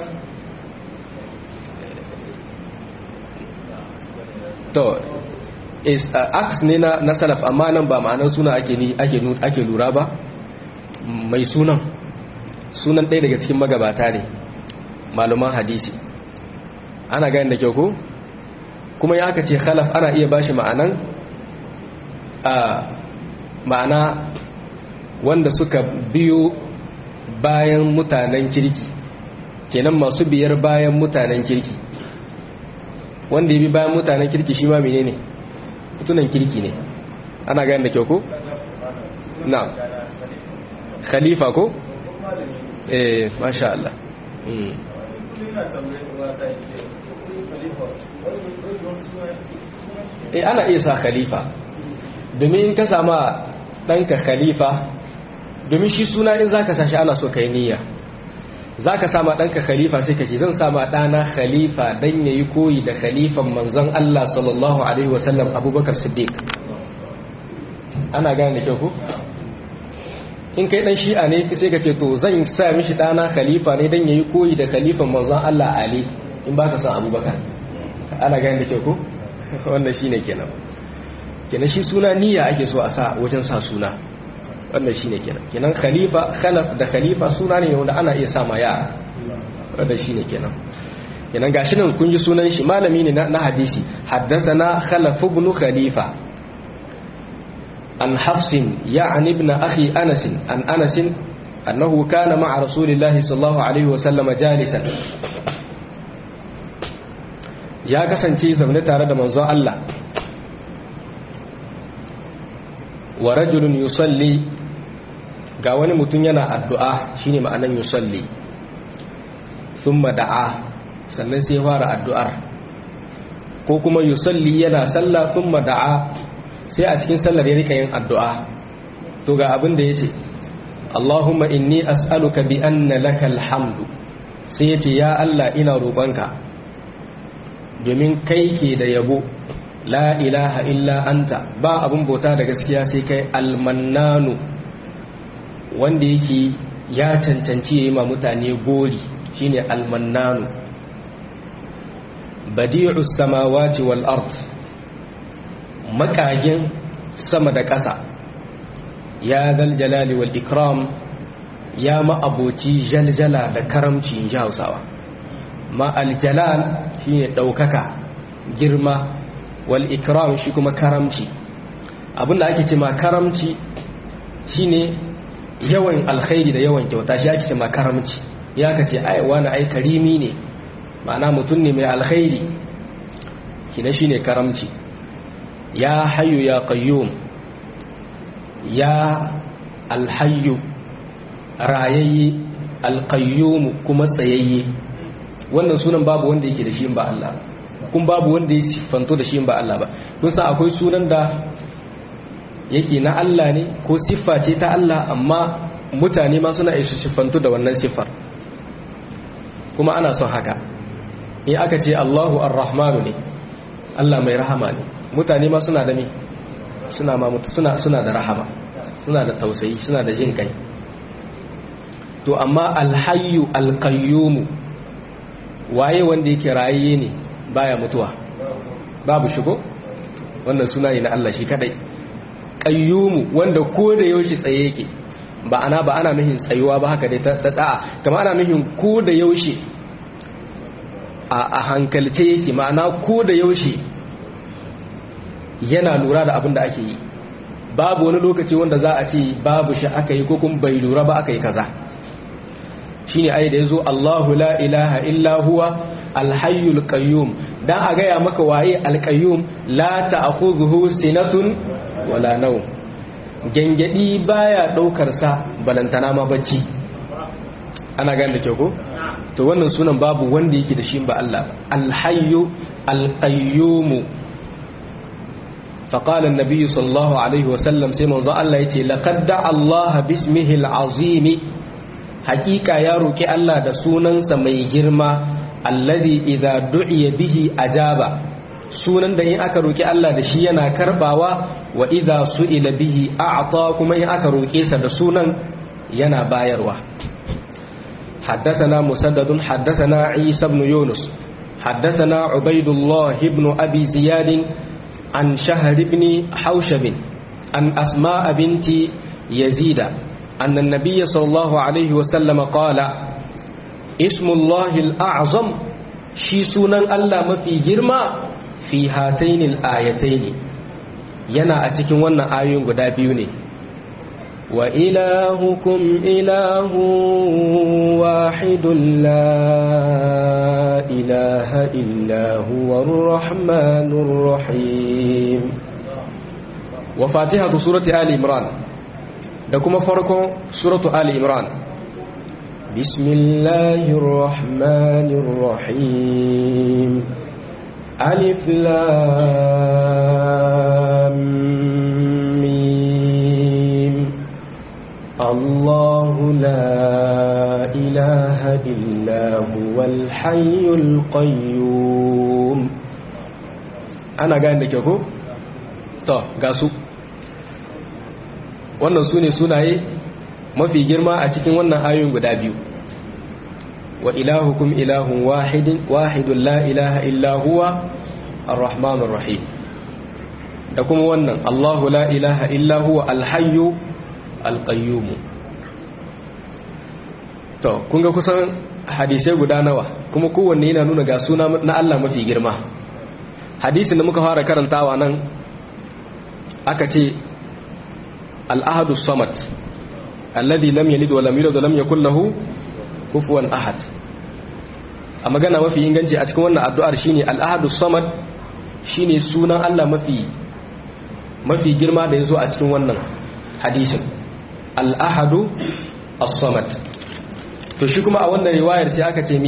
to is uh, aks ne na, na salaf amma nan ba ma'anar suna ake ni ake ake lura ba mai sunan sunan ɗaya daga cikin magabata ne maluman hadisi ana gani da kyau ko kuma ya aka ce khalaf ana iya bashi ma'anan a ma'ana wanda suka biyo bayan mutanen kirki kenan masu biyar bayan mutanen kirki wanda ya bi bayan mutanen kirki shi ma menene mutunan kirki ne ana gani da kyau ko na khalifa ko eh masha Allah eh ana iya sa khalifa domin in ka sama ɗanka khalifa domin shi suna in zaka sa shi ana so kai niyya zaka sama ɗanka khalifa sai ka ce zan sama ɗana khalifa dan yayi koyi da khalifan manzon Allah sallallahu alaihi wasallam Abubakar Siddiq ana gane da kyau ko in kai dan shi'a ne sai ka ce to zan sa mishi ɗana khalifa ne dan yayi koyi da khalifan manzon Allah Ali in baka son abubakar ana gani da kyau ko wannan shine kenan kenan shi suna niyya ake so a sa wajen sa suna wannan shine kenan kenan khalifa khalaf da khalifa suna ne wanda ana iya sa ma yara wannan shine kenan kenan gashi nan kun ji sunan shi malami ne na hadisi haddathana khalaf ibn khalifa an hafsin ya'ni ibn akhi anas an anas annahu kana ma'a rasulillahi sallallahu alaihi wa sallama jalisan ya kasance zaune tare da manzon Allah wa rajulun yusalli ga wani mutum yana addu'a shine ma'anan yusalli thumma da'a sannan sai fara addu'ar ko kuma yusalli yana sallah thumma da'a sai a cikin sallar ya rika yin addu'a to ga abin da yace Allahumma inni as'aluka bi anna lakal hamdu sai yace ya Allah ina roƙonka domin kai ke da yabo la ilaha illa anta ba abun bauta da gaskiya sai kai almannanu wanda yake ya cancanci yayi ma mutane gori shine almannanu badi'us samawati wal ard makagin sama da ƙasa ya zal jalali wal ikram ya ma'aboci jaljala da karamci in ji hausawa ma aljalal shine ɗaukaka girma wal ikram shi kuma karamci abinda ake ce ma karamci shine yawan alkhairi da yawan kyauta shi ake ce ma karamci ya ka ce ai wani ai karimi ne ma'ana mutum ne mai alkhairi kina shine karamci ya hayyu ya qayyum ya alhayyu rayayye alqayyum kuma tsayayye wannan sunan babu wanda yake da shi ba Allah kun babu wanda ya siffanto da shi ba Allah ba kun san akwai sunan da yake na Allah ne ko siffa ce ta Allah amma mutane ma suna isa siffanto da wannan siffar kuma ana son haka in aka ce Allahu ar-Rahmanu ne Allah mai rahama ne mutane ma suna da me suna ma suna suna da rahama suna da tausayi suna da jin kai to amma al-hayyu al-qayyum waye wanda yake rayiye ne baya mutuwa babu shigo wannan suna ne na Allah shi kadai qayyumu wanda ko da yaushe tsaye yake ba ana ba ana mihin tsayuwa ba haka dai ta tsa'a kamar ana mihin ko da yaushe a hankalce yake ma'ana ko da yaushe yana lura da abin da ake yi babu wani lokaci wanda za a ce babu shi aka yi ko kuma bai lura ba aka yi kaza shine ai da yazo Allahu la ilaha illa huwa alhayyul qayyum dan a gaya maka waye alqayyum la ta'khudhuhu sinatun wala nawm gengedi baya daukar sa balantana ma bacci ana gane da kyau ko to wannan sunan babu wanda yake da shi ba Allah alhayyu alqayyum فقال النبي صلى الله عليه وسلم سيما الله يتي لقد دعا الله باسمه العظيم hakika ya roki Allah da sunansa mai girma alladhi idza du'iya bihi ajaba sunan da in aka roki Allah da shi yana karbawa wa idza su'ila bihi a'ta kuma in aka roke sa da sunan yana bayarwa حدثنا مسدد حدثنا عيسى بن يونس حدثنا عبيد الله بن أبي زياد عن شهر بن حوشب عن أسماء بنت يزيد أن النبي صلى الله عليه وسلم قال اسم الله الأعظم شي سنن الله ما في جرما في هاتين الآيتين ينا أتكن وانا آيون قدابيوني وإلهكم إله واحد لا إله إلا هو الرحمن الرحيم وفاتحة سورة آل إمران da kuma farkon suratu Ali Imran Bismillahir Rahmanir Rahim Alif Lam Mim Allahu la ilaha illa huwal hayyul qayyum Ana gane da ke ko? To, ga su wannan su ne sunaye mafi girma a cikin wannan ayoyin guda biyu wa ilahukum ilahun wahidin wahidun la ilaha illa huwa ar-rahmanur rahim da kuma wannan Allahu la ilaha illa huwa al-hayyu al-qayyum to kun ga kusan hadisai guda nawa kuma kowanne yana nuna ga suna na Allah mafi girma hadisin da muka fara karantawa nan aka ce al-ahadu samad alladhi lam yalid wa lam yulad wa lam yakul lahu kufuwan ahad a magana mafi inganci a cikin wannan addu'ar shine al-ahadu samad shine sunan Allah mafi mafi girma da yazo a cikin wannan hadisin al-ahadu as-samad to shi kuma a wannan riwayar sai aka ce mi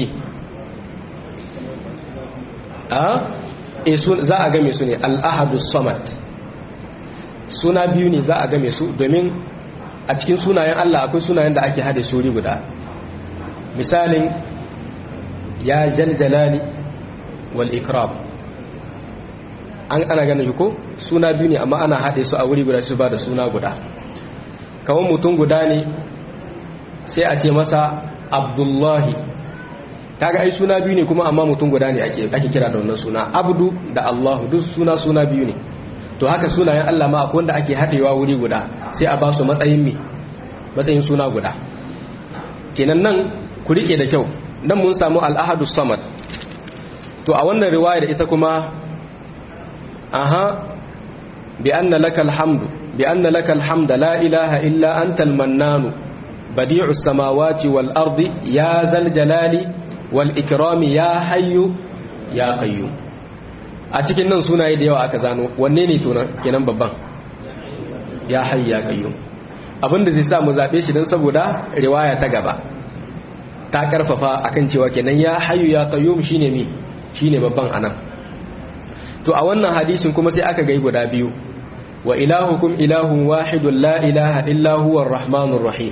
a e za a game su ne al-ahadu samad suna biyu ne za a game su domin a cikin sunayen Allah akwai sunayen da ake hada suri guda misalin ya jaljalali wal ikram an ana ganin ko suna biyu ne amma ana hade su a wuri guda su ba da suna guda kawai mutum guda ne sai a ce masa abdullahi kaga ai suna biyu ne kuma amma mutum guda ne ake ake kira da wannan suna abdu da allahu duk suna suna biyu ne to haka sunayen Allah ma akwai wanda ake haɗewa wuri guda sai a ba su matsayin me matsayin suna guda kenan nan ku rike da kyau nan mun samu al'ahadu samad to a wannan riwayar ita kuma aha bi anna lakal hamdu bi anna lakal hamda la ilaha illa antal mannanu badi'u samawati wal ardi ya zal jalali wal ikrami ya hayyu ya qayyum a cikin nan sunaye da yawa aka zano wanne ne to kenan babban ya hayya qayyum abinda zai sa mu zabe shi dan saboda riwaya ta gaba ta karfafa akan cewa kenan ya hayyu ya qayyum shine mi shine babban anan to a wannan hadisin kuma sai aka gai guda biyu wa ilahukum ilahun wahidun la ilaha illa huwa arrahmanur rahim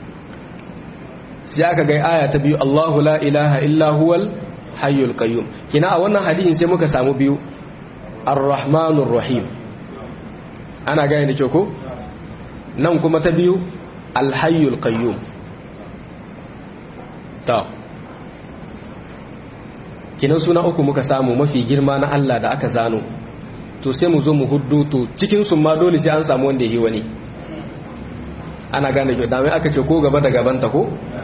sai aka gai aya ta biyu Allahu la ilaha illa huwal hayyul qayyum kina a wannan hadisin sai muka samu biyu ar-rahmanur rahim ana gane da kyau ko nan kuma ta biyu al-hayyul qayyum ta kinan suna uku muka samu mafi girma na Allah da aka zano to sai mu zo mu huddu to cikin su ma dole sai an samu wanda yi wani ana gane kyau da mai aka ce ko gaba da gaban ta ko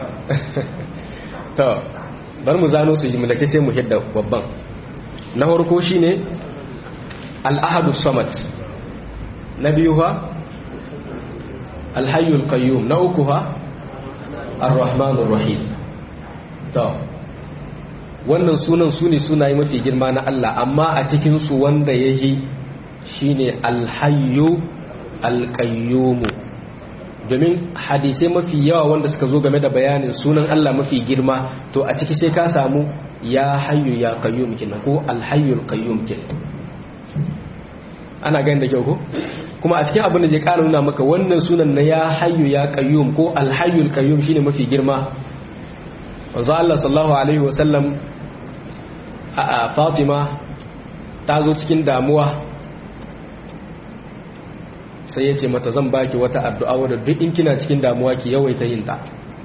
to bar mu zano su jimlace sai mu hidda babban na farko shine al-ahadu samad na biyu ha al-hayyul qayyum na uku ha ar-rahmanur rahim to wannan sunan su ne sunaye mafi girma na Allah amma a cikin su wanda yayi shine al-hayyu al-qayyum domin hadisai mafi yawa wanda suka zo game da bayanin sunan Allah mafi girma to a ciki sai ka samu ya hayyu ya qayyum kenan ko alhayyul qayyum kenan ana ganin da kyau ko kuma a cikin abin da zai ƙara nuna maka wannan sunan na ya hayyu ya qayyum ko alhayyul qayyum shine mafi girma wanzu Allah sallallahu alaihi wasallam a Fatima ta zo cikin damuwa sai ya ce mata zan baki wata addu'a wadda duk in kina cikin damuwa ki yawaita yin ta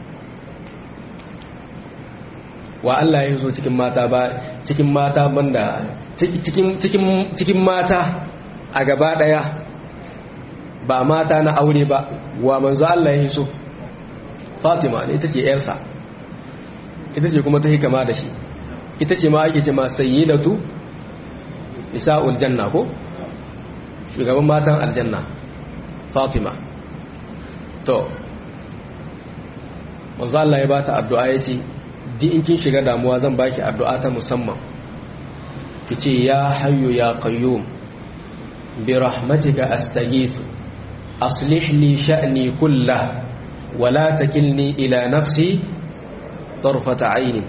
wa Allah ya zo cikin mata ba cikin mata banda cikin cikin cikin mata a gaba daya ba mata na aure ba wa manzo Allah ya so Fatima ne ita ce yarsa ita ce kuma ta hikama da shi ita ce ma ake ce ma sayyidatu nisa'ul janna ko shugaban matan aljanna fatima to manzo Allah ya bata addu'a yace di in kin shiga damuwa zan baki addu'a ta musamman kice ya hayyu ya qayyum bi rahmatika astaghithu aslih li sha'ni kullah wa la takilni ila nafsi tarfata ayni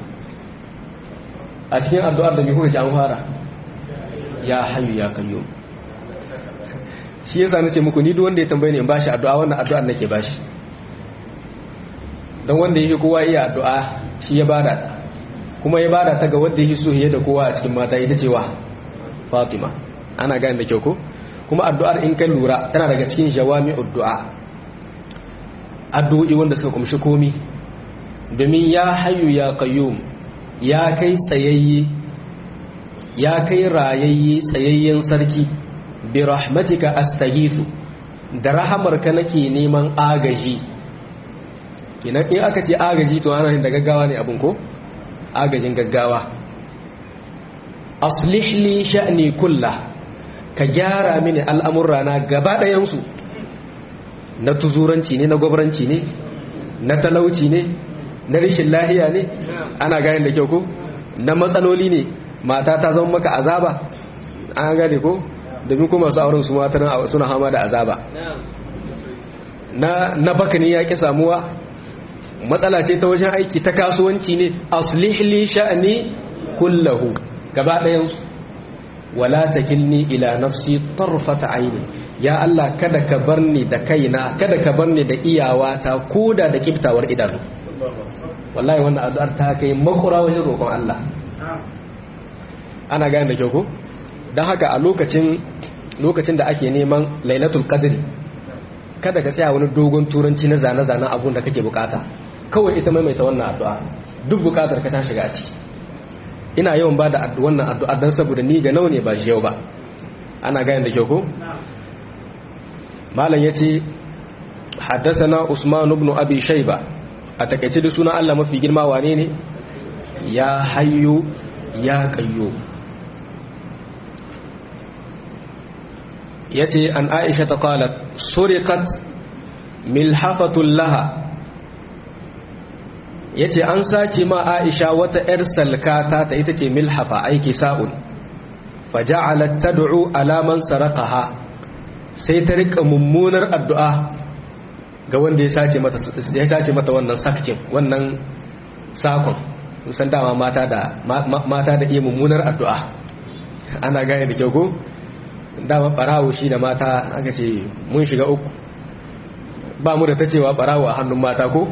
a cikin addu'ar da kuka ji an fara ya hayyu ya qayyum shi yasa nace muku ni duk wanda ya tambaye ni in bashi addu'a wannan addu'ar nake bashi dan wanda yake kowa iya addu'a shi ya bada ta kuma ya bada ta ga wanda yake so da kowa a cikin mata ita cewa Fatima ana gane da kyau ko kuma addu'ar in kan lura tana daga cikin jawami'ud du'a addu'o'i wanda suka kumshi komi domin ya hayyu ya qayyum ya kai tsayayye ya kai rayayye tsayayyen sarki bi rahmatika astaghithu da rahamarka nake neman agaji in aka ce agaji to ana da gaggawa ne abin ko agajin gaggawa aslih li sha'ni kullah ka gyara mini al'amurrana gaba ɗayansu na tuzuranci ne na gwabranci ne na talauci ne na rishin lahiya ne ana gane da kyau ko na matsaloli ne mata ta zama maka azaba an gane ko domin kuma su auren su matan suna hama da azaba na na bakani ya ki samuwa matsala ce ta wajen aiki ta kasuwanci ne aslih li sha'ni kullahu gaba ɗayan su wala takilni ila nafsi tarfata aini ya Allah kada ka bar ni da kaina kada ka bar ni da iyawata koda da kiftawar idanu wallahi wannan addu'ar ta kai makura wajen roƙon Allah ana gane da kyau ko don haka a lokacin lokacin da ake neman lailatul qadri kada ka tsaya wani dogon turanci na zane-zanen abun da kake bukata kawai ita maimaita wannan addu'a duk bukatar ka ta shiga ciki ina yawan ba da wannan addu'a don saboda ni ga nau ne ba shi yau ba ana gane da kyau ko malam yace haddathana usman ibn abi shayba a takeice da sunan Allah mafi girma wane ne ya hayyu ya qayyum yace an aisha ta qalat suriqat milhafatul laha yace an sace ma aisha wata yar salkata ta ita ce milhafa aiki sa'un faja'alat tad'u ala man saraqaha sai ta rika mummunar addu'a ga wanda ya sace mata ya sace mata wannan sakkin wannan sakon san dama mata da mata da iya mummunar addu'a ana gane da kyau ko dama barawo shi da mata aka ce mun shiga uku ba mu da ta cewa barawo a hannun mata ko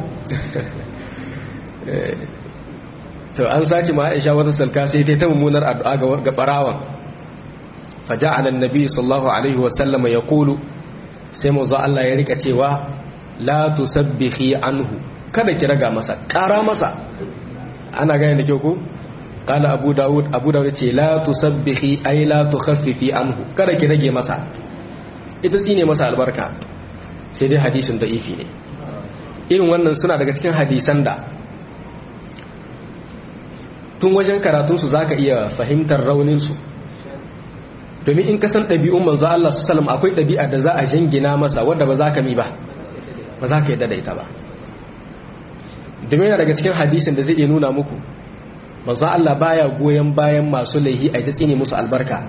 to an sace ma aisha wata salka sai ta mummunar addu'a ga barawan faja'ala annabi sallallahu alaihi wasallama yaqulu sai mu zo Allah ya rika cewa la tusabbihi anhu kada ki raga masa ƙara masa ana gane da kyau ko قال أبو داود أبو داود لا تسبحي أي لا تخففي عنه kada ki rage masa ita tsine masa albarka sai dai hadisin da'ifi ne irin wannan suna daga cikin hadisan da tun wajen karatunsu za ka iya fahimtar rauninsu domin in kasan ɗabi'un manzo Allah su salam akwai ɗabi'a da za a jingina masa wadda ba za ka mi ba ba za ka yi daidaita ba domin yana daga cikin hadisin da zai iya nuna muku manzo Allah baya goyon bayan masu laihi a ta tsine musu albarka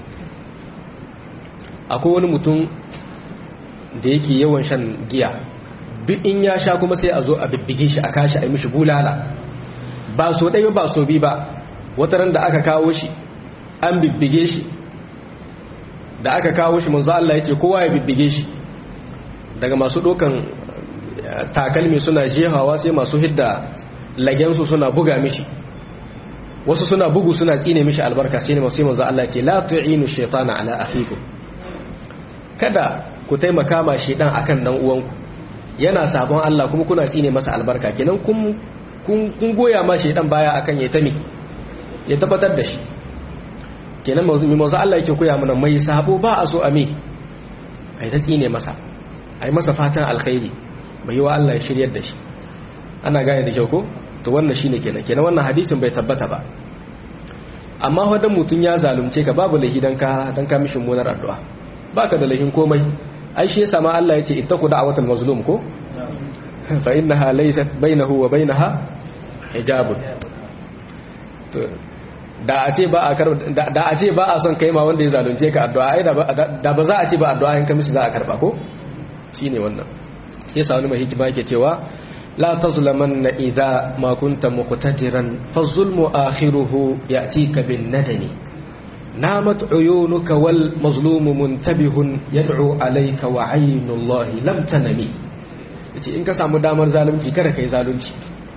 akwai wani mutum da yake yawan shan giya duk in ya sha kuma sai a zo a bibbige shi a kashi a yi mishi bulala ba so ɗaya ba so bi ba wata ran da aka kawo shi an bibbige shi da aka kawo shi manzo Allah yake kowa ya bibbige shi daga masu ɗaukan takalmi suna jehawa sai masu hidda lagensu suna buga mishi wasu suna bugu suna tsine mishi albarka sai ne masu manzo Allah ce la tu'inu shaytana ala akhikum kada ku taimaka ma shaytan akan dan uwanku yana sabon Allah kuma kuna tsine masa albarka kenan kun kun goya ma shaytan baya akan ya tami ya tabbatar da shi kenan mazu mazu Allah yake koya mana mai sabo ba a so a me ai ta tsine masa ai masa fatan alkhairi bai wa Allah ya shiryar da shi ana gane da kyau ko to wannan shine kenan kenan wannan hadisin bai tabbata ba amma wadan mutun ya zalunce ka babu lahi dan ka dan ka mishin munar addu'a baka da lahin komai ai shi yasa ma Allah yace ittaqu da'watal mazlum ko fa innaha laysat bainahu wa bainaha hijabun to da a ce ba a da a ce ba a son kai ma wanda ya zalunce ka addu'a ai da ba za a ce ba addu'a in ka mishi za a karba ko shine wannan yasa wani mai hikima yake cewa لا تظلمن إذا ما كنت مقتدرا فالظلم آخره يأتيك بالندم نامت عيونك والمظلوم منتبه يدعو عليك وعين الله لم تنمي yace in ka samu damar zalunci kada kai zalunci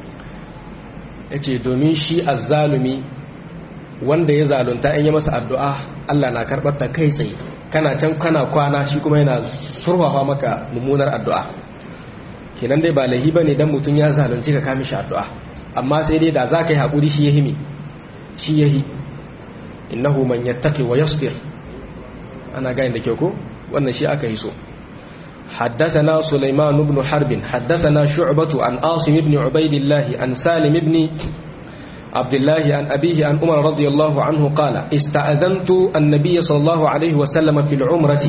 yace domin shi azzalumi wanda ya zalunta in ya masa addu'a Allah na karbar ta kai tsaye kana can kana kwana shi kuma yana surfafa maka mummunar addu'a kenan dai ba lahi bane dan mutun ya zalunci ka kame shi addu'a amma sai dai da za ka yi hakuri shi yahi me shi yahi innahu man yattaqi wa yasbir ana ga inda kyau ko wannan shi aka yi so حدثنا سليمان بن حرب حدثنا شعبة عن عاصم بن عبيد الله عن سالم بن عبد الله عن أبيه عن عمر رضي الله عنه قال استأذنت النبي صلى الله عليه وسلم في العمرة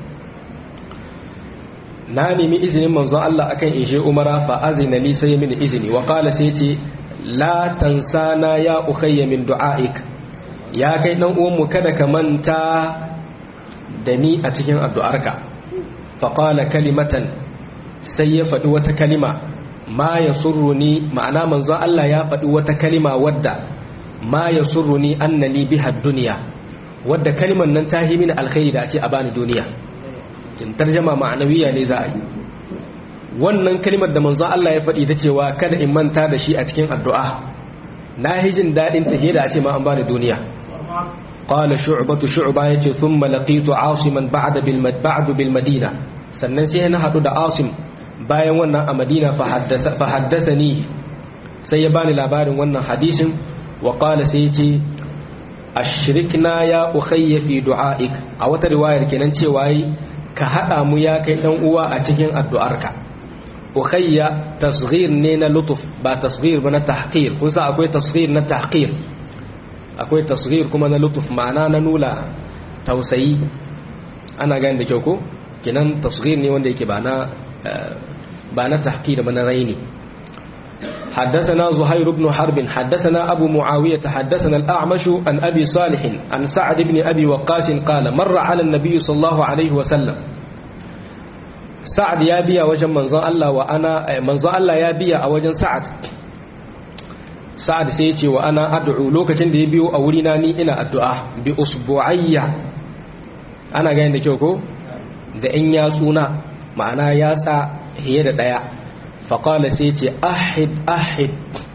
ناني من إذن من الله أكن إجي عمر فأذن لي سي من إذني وقال سيتي لا تنسانا يا أخي من دعائك يا كي نوم كدك من تا دني أتكين الدعارك فقال كلمة سيفت وتكلمة ma ya surruni ma'ana manzon Allah ya faɗi wata kalima wadda ma ya surruni annani biha duniya wadda kalimar nan ta yi mini alkhairi da a ce a bani duniya kin tarjama ma'anawiya ne za a yi wannan kalimar da manzon Allah ya faɗi ta cewa kada in manta da shi a cikin addu'a na yi jin daɗin ta da a ce ma an bani duniya qala shu'batu shu'ba yace thumma laqitu asiman ba'da bil ba'du bil madina sannan sai na hadu da asim bayan wannan a madina fa haddathani sai ya bani labarin wannan hadisin wa qala sai yace ashrikna ya ukhayya fi du'aik a wata riwayar kenan cewa yi ka hada mu ya kai dan uwa a cikin addu'arka ukhayya tasghir ne na lutuf ba tasghir ba na tahqir kun sa akwai tasghir na tahqir akwai tasghir kuma na lutuf ma'ana na nula tausayi ana gani da kyau ko kenan tasghir ne wanda yake ba na ba na tahqir ba na raini حدثنا زهير بن حرب حدثنا أبو معاوية حدثنا الأعمش عن أبي صالح عن سعد بن أبي وقاس قال مر على النبي صلى الله عليه وسلم سعد يا بيا وجن منزon Allah wa ana manzon Allah ya biya a wajen Sa'ad Sa'ad sai ya ce wa ana ad'u lokacin da ya biyo a wurina ni ina addu'a bi usbu'ayya ana ga da kyau ko da in yatsuna ma'ana yatsa hiye da daya faƙala sai ce ahid ahid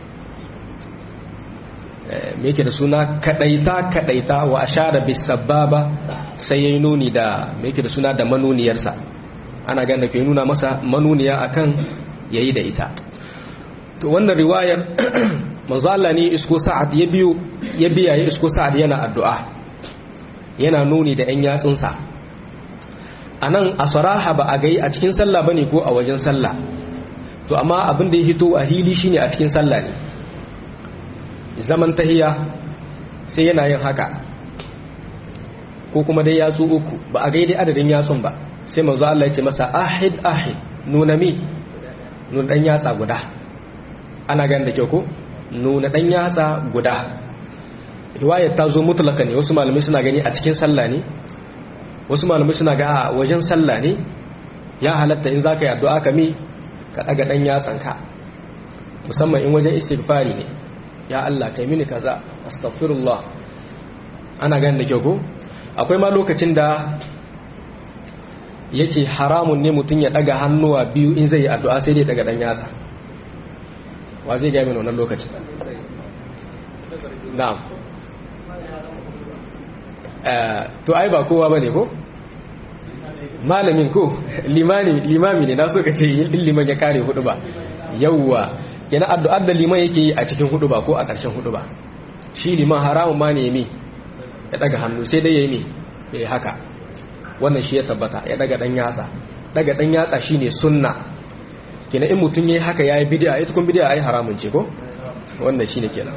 me yake da suna kadaita kadaita wa ashara bis sababa sai yayi nuni da me yake da suna da manuniyarsa ana ganin ke nuna masa manuniya akan yayi da ita to wannan riwayar manzo Allah ne isko sa'ad ya biyo ya biya ya isko sa'ad yana addu'a yana nuni da ɗan yatsunsa anan a saraha ba a gai a cikin sallah bane ko a wajen sallah to amma abin da ya hito a hili shine a cikin sallah ne zaman tahiya sai yana yin haka ko kuma dai yatsu uku ba a gaidai adadin yatsun ba sai manzo Allah ya ce masa ahid ahid nuna mi nuna dan yatsa guda ana ganin da kyau ko nuna dan yatsa guda riwayar ta zo mutlaka ne wasu malamai suna gani a cikin sallah ne wasu malamai suna ga a wajen sallah ne ya halatta in zaka yi addu'a ka mi ka daga dan yatsanka musamman in wajen istighfari ne ya Allah kai mini kaza astaghfirullah ana ganin da kyau ko akwai ma lokacin da yake haramun ne mutum ya daga hannuwa biyu in zai yi addu'a sai dai daga dan yatsa wa zai ga mini wannan lokacin na'am to ai ba kowa bane ko malamin ko limani limami ne na so ka ce in liman ya kare hudu ba yawwa yana addu'ar da liman yake yi a cikin hudu ba ko a ƙarshen hudu ba shi liman haramun ma ne mi ya daga hannu sai dai ya yi mi ya haka wannan shi ya tabbata ya daga dan yatsa daga dan yatsa shine sunna kina in mutum yayi haka yayi bid'a ita kun bid'a ai haramun ce ko wannan shine kenan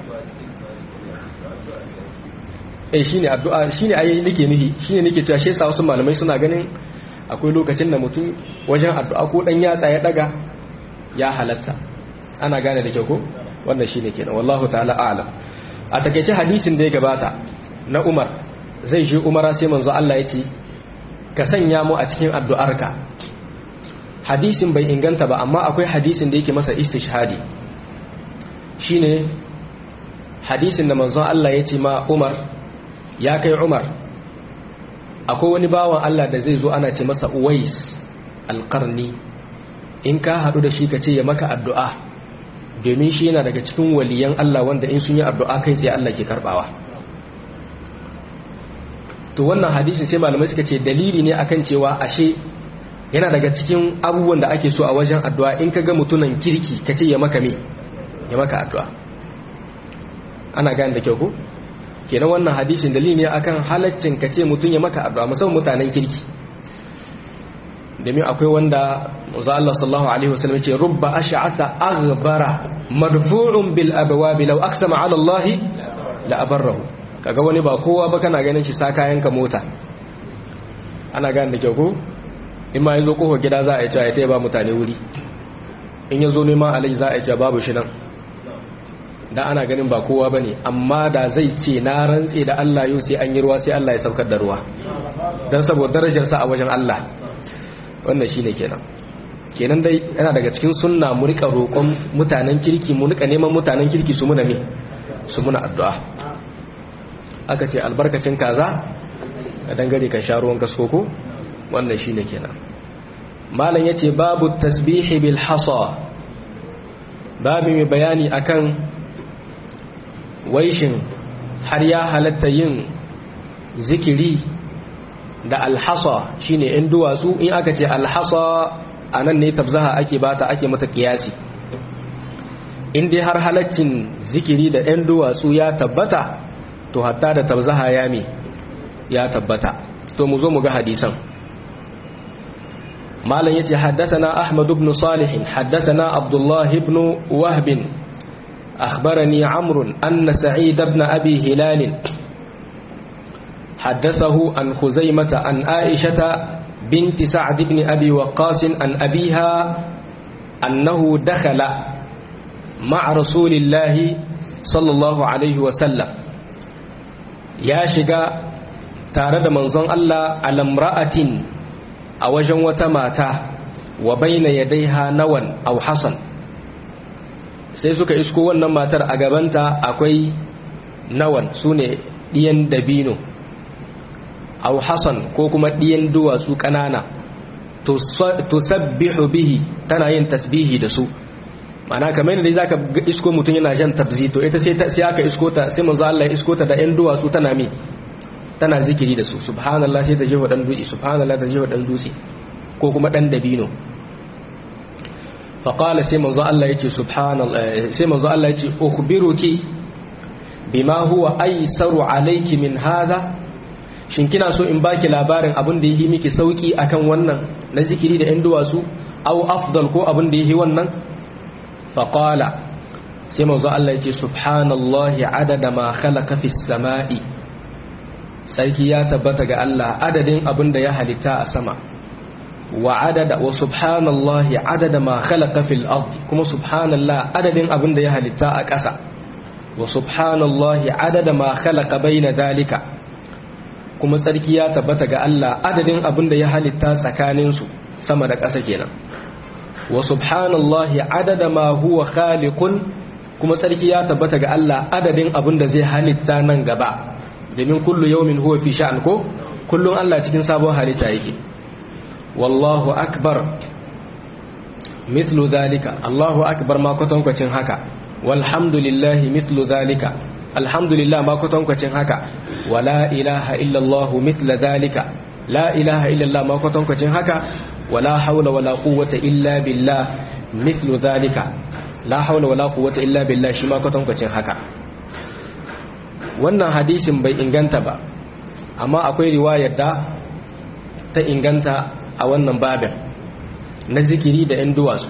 eh shine addu'a shine ai nake nihi shine nake cewa shi yasa wasu malamai suna ganin akwai lokacin da mutum wajen addu'a ko dan yatsa ya daga ya halatta ana gane da kyau ko wannan shine kenan wallahu ta'ala a'lam a takeice hadisin da ya gabata na Umar zai je Umara sai manzo Allah ya ce ka sanya mu a cikin addu'arka hadisin bai inganta ba amma akwai hadisin da yake masa istishhadi shine hadisin da manzo Allah ya ce ma Umar ya kai Umar akwai wani bawan Allah da zai zo ana ce masa Uwais alqarni in ka haɗu da shi ka ce ya maka addu'a domin shi yana daga cikin waliyan Allah wanda in sun yi addu'a kai tsaye Allah ke karɓawa to wannan hadisi sai malamai suka ce dalili ne akan cewa ashe yana daga cikin abubuwan da ake so a wajen addu'a in ka ga mutunan kirki ka ce ya maka me ya maka addu'a ana gane da kyau ko kenan wannan hadisin dalili ne akan halaccin ka ce mutum ya maka addu'a musamman mutanen kirki domin akwai wanda manzo Allah sallallahu alaihi wasallam ce rubba ash'atha aghbara madfu'un bil abwab law aqsama ala Allah la abarrahu kaga wani ba kowa ba kana ganin shi sa kayan ka mota ana gane da kyau ko in ma yazo kofar gida za a yi cewa ya taya ba mutane wuri in yazo neman alaji za a yi cewa babu shi nan da ana ganin ba kowa bane amma da zai ce na rantse da Allah yau sai an yi ruwa sai Allah ya saukar da ruwa dan saboda darajar sa a wajen Allah wannan shine kenan kenan dai yana daga cikin sunna mu rika roƙon mutanen kirki mu rika neman mutanen kirki su muna me su muna addu'a aka ce albarkacin kaza a dangare kan sha ruwan kasko ko wannan shine kenan malam yace babu tasbihi bil hasa babu mai bayani akan waishin har ya halatta yin zikiri da alhasa shine in duwatsu in aka ce alhasa anan ne tabzaha ake bata ake mata kiyasi in dai har halaccin zikiri da yan duwatsu ya tabbata to hatta da tabzaha ya me ya tabbata to mu zo mu ga hadisan malam yace haddathana ahmad ibn salih haddathana abdullah ibn wahb akhbarani amr anna sa'id ibn abi hilal حدثه عن خزيمة عن عائشة بنت سعد بن أبي وقاص عن أبيها أنه دخل مع رسول الله صلى الله عليه وسلم يا شقا تارد منظن الله على امرأة أوجن وتماتا وبين يديها نوى أو حصن sai suka isko wannan matar a gabanta akwai nawan su ne ɗiyan dabino aw hasan ko kuma ɗiyan duwatsu ƙanana to sabbihu bihi tana yin tasbihi da su mana kamar yadda zaka isko mutum yana jan tabzi to ita sai aka isko ta sai manzo Allah ya isko ta da ɗan duwatsu tana mi tana zikiri da su subhanallah sai ta jefa dan dutse subhanallah ta jefa dan dutse ko kuma dan dabino fa qala sai manzo Allah yace subhanallah sai manzo Allah yace ukhbiruki bima huwa aysaru alayki min hadha shin kina so in baki labarin abin da yi miki sauki akan wannan na zikiri da 'yan duwatsu au afdal ko abin da yi wannan faƙala sai mazu Allah ya ce subhanallahi adada ma khalaqa fis sama'i sarki ya tabbata ga Allah adadin abin da ya halitta a sama wa adada wa subhanallahi adada ma khalaqa fil ardi kuma subhanallah adadin abin da ya halitta a ƙasa wa subhanallahi adada ma khalaqa baina dalika kuma tsarki ya tabbata ga Allah adadin abin da ya halitta tsakaninsu sama da ƙasa kenan wa subhanallahi adada ma huwa khaliqun kuma tsarki ya tabbata ga Allah adadin abin da zai halitta nan gaba domin kullu yawmin huwa fi sha'an ko kullun Allah cikin sabon halitta yake wallahu akbar mithlu dhalika Allahu akbar ma kwatankwacin haka walhamdulillahi mithlu dhalika alhamdulillah ma kwatankwacin haka wala ilaha illallah mithla dhalika la ilaha illallah ma kwatankwacin haka wala haula wala quwwata illa billah mithlu dhalika la haula wala quwwata illa billah shi ma kwatankwacin haka wannan hadisin bai inganta ba amma akwai riwayar da ta inganta a wannan babin na zikiri da 'yan duwatsu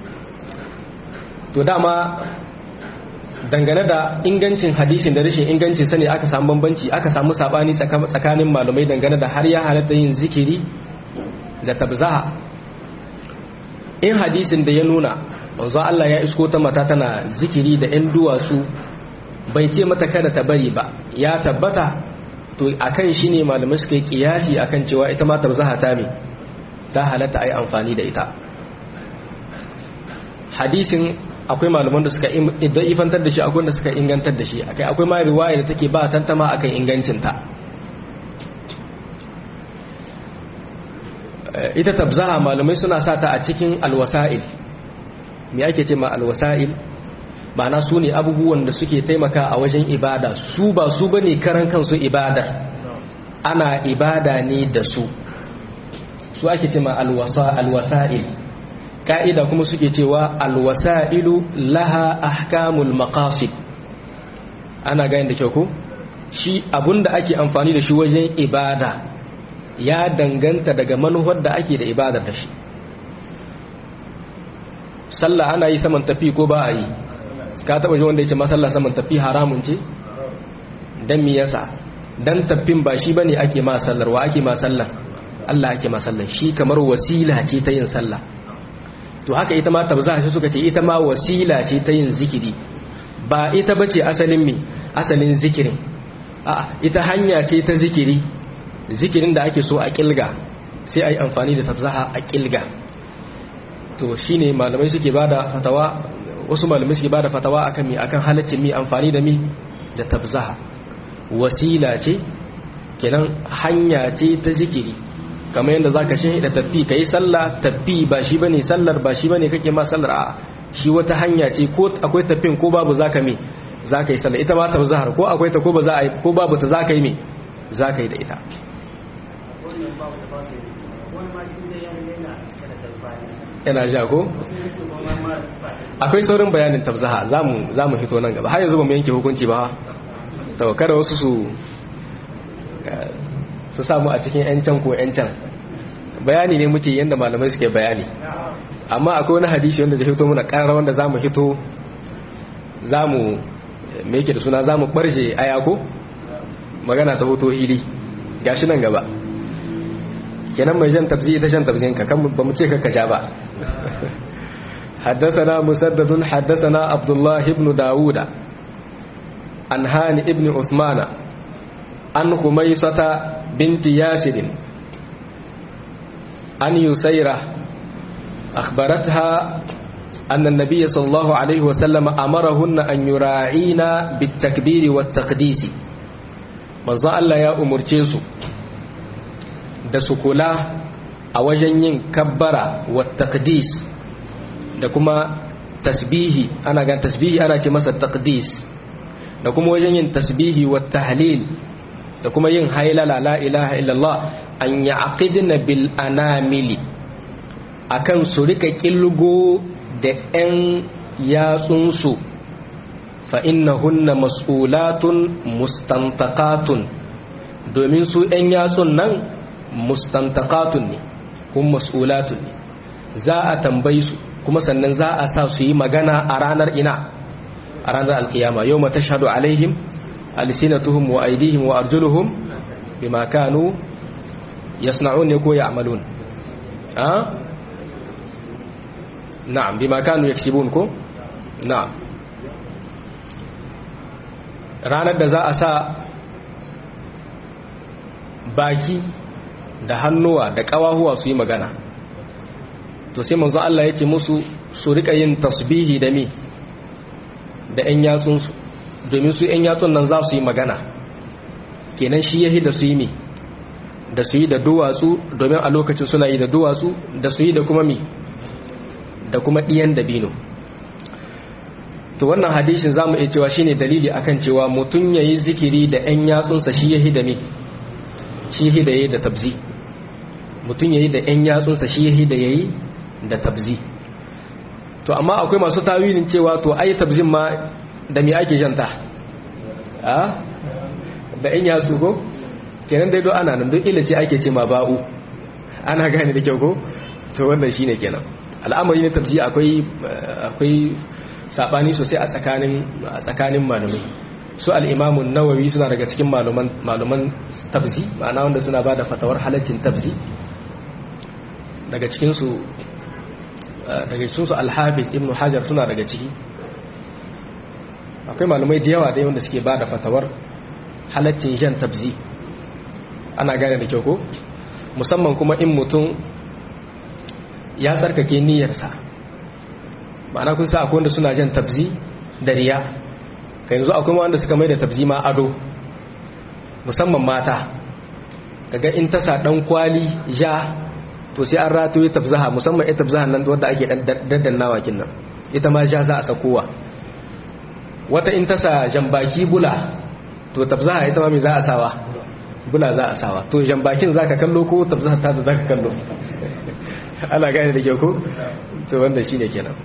to dama dangane da ingancin hadisin da rashin ingancin sani aka samu bambanci aka samu sabani tsakanin malumai dangane da har ya halatta yin zikiri da tabzaha in hadisin da ya nuna manzo Allah ya isko ta mata tana zikiri da 'yan duwatsu bai ce mata kada ta bari ba ya tabbata to akan shi ne malamai suka yi kiyasi akan cewa ita ma tabzaha ta me ta halatta ai amfani da ita hadisin akwai malaman da suka ifantar da shi akwai wanda suka ingantar da shi akai akwai ma riwaya da take ba tantama akan ingancinta ita tabzaha malamai suna sa ta a cikin alwasa'il me ake ce ma alwasa'il ma'ana su ne abubuwan da suke taimaka a wajen ibada su ba su bane karan kansu ibadar ana ibada ne da su su ake cewa alwasa'il ka'ida kuma suke cewa alwasa'ilu laha ahkamul maqasid ana gani da kyau ko shi abunda ake amfani da shi wajen ibada ya danganta daga manuwar da ake da ibadar da shi sallah ana yi saman tafi ko ba a yi ka taba ji wanda ya ce masallah saman tafi haramun ce dan me yasa dan tafin ba shi bane ake ma sallar wa ake ma sallar Allah ake ma sallar shi kamar wasila ce ta yin sallah to haka ita ma tabza shi suka ce ita ma wasila ce ta yin zikiri ba ita bace asalin me asalin zikirin a ita hanya ce ta zikiri zikirin da ake so a kilga sai a yi amfani da tabzaha a kilga to shine malamai suke bada fatawa wasu malamai suke bada fatawa akan mi akan halaccin mi amfani da mi da tabzaha wasila ce kenan hanya ce ta zikiri kamar yadda zaka shi da tafi kai sallah tafi ba shi bane sallar ba shi bane kake ma sallar a shi wata hanya ce ko akwai tafin ko babu zaka mi zaka yi sallah ita ma tabzahar ko akwai ta ko ba za a yi ko babu ta zaka yi mi zaka yi da ita yana ja ko akwai saurin bayanin tabzaha za mu hito nan gaba har yanzu ba mu yanke hukunci ba to kada wasu su su samu a cikin yancan ko yancan bayani ne muke yadda malamai suke bayani amma akwai wani hadisi wanda zai hito muna ƙarar wanda za mu hito za mu me yake da suna za mu ɓarje ayako magana ta hoto hili gashi nan gaba kenan mai jan tafzi ita jan tafzin ka kan ba mu ce ka ja ba حدثنا مسدد حدثنا عبد الله بن داود عن هاني ابن عثمان عن خميسة بنت ياسر عن يسيرة أخبرتها أن النبي صلى الله عليه وسلم أمرهن أن يراعين بالتكبير والتقديس من الله يا أمر جيسو da su kula a wajen yin kabbara wa taqdis da kuma tasbihi ana gan tasbihi ana ce masa taqdis da kuma wajen yin tasbihi wa tahlil da kuma yin hailala la ilaha illallah an ya'qidna bil anamili akan su rika kilgo da yan yatsunsu fa innahunna mas'ulatun mustantaqatun domin su yan yatsun nan mustantaqatun ne kuma mas'ulatun ne za a tambayi su kuma sannan za a sa su yi magana a ranar ina a ranar alkiyama yau mata shaɗu alaihim alisinatuhum wa aidihim wa arjuluhum bima kanu yasna'un ne ko ya'malun a na'am bima kanu yaksibun ko na'am ranar da za a sa baki da hannuwa da ƙawahuwa su yi magana to sai manzo Allah ya ce musu su rika yin tasbihi da mi da ƴan yatsunsu domin su ƴan yatsun nan za su yi magana kenan shi yahi da su yi mi da su yi da duwatsu domin a lokacin suna yi da duwatsu da su yi da kuma mi da kuma ɗiyan dabino to wannan hadishin za mu iya cewa shine dalili akan cewa mutum ya yi zikiri da ƴan yatsunsa shi yahi da mi shi yahi da yayi da tabzi mutum ya yi da ƴan yatsunsa shi yahi da yayi da tabzi to amma akwai masu tawilin cewa to ai tabzin ma da me ake janta a da in yasu ko kenan dai do ana nan don ila ce ake ce ma ba'u ana gane da kyau ko to wannan shine kenan al'amari na tabzi akwai akwai sabani sosai a tsakanin a tsakanin malamai su al-imamu nawawi suna daga cikin malaman malaman tabzi ma'ana wanda suna bada fatawar halaccin tabzi daga cikin su daga cikinsu alhafiz ibn hajar suna daga ciki akwai malumai da yawa dai wanda suke ba da fatawar halaccin jan tabzi ana gane da kyau ko musamman kuma in mutum ya tsarkake niyyarsa ma'ana kun sa akwai wanda suna jan tabzi da riya ka yanzu akwai wanda suka mai da tabzi ma ado musamman mata kaga in tasa dan kwali ja to sai an ratoye tabzaha musamman ita tabzahan nan wadda ake daddannawa kin nan ita ma ja za a sakowa wata in tasa jambaki bula to tabzaha ita ma me za a sawa bula za a sawa to jambakin zaka kallo ko tabzaha ta da zaka kallo ana gane da kyau ko to wanda shine kenan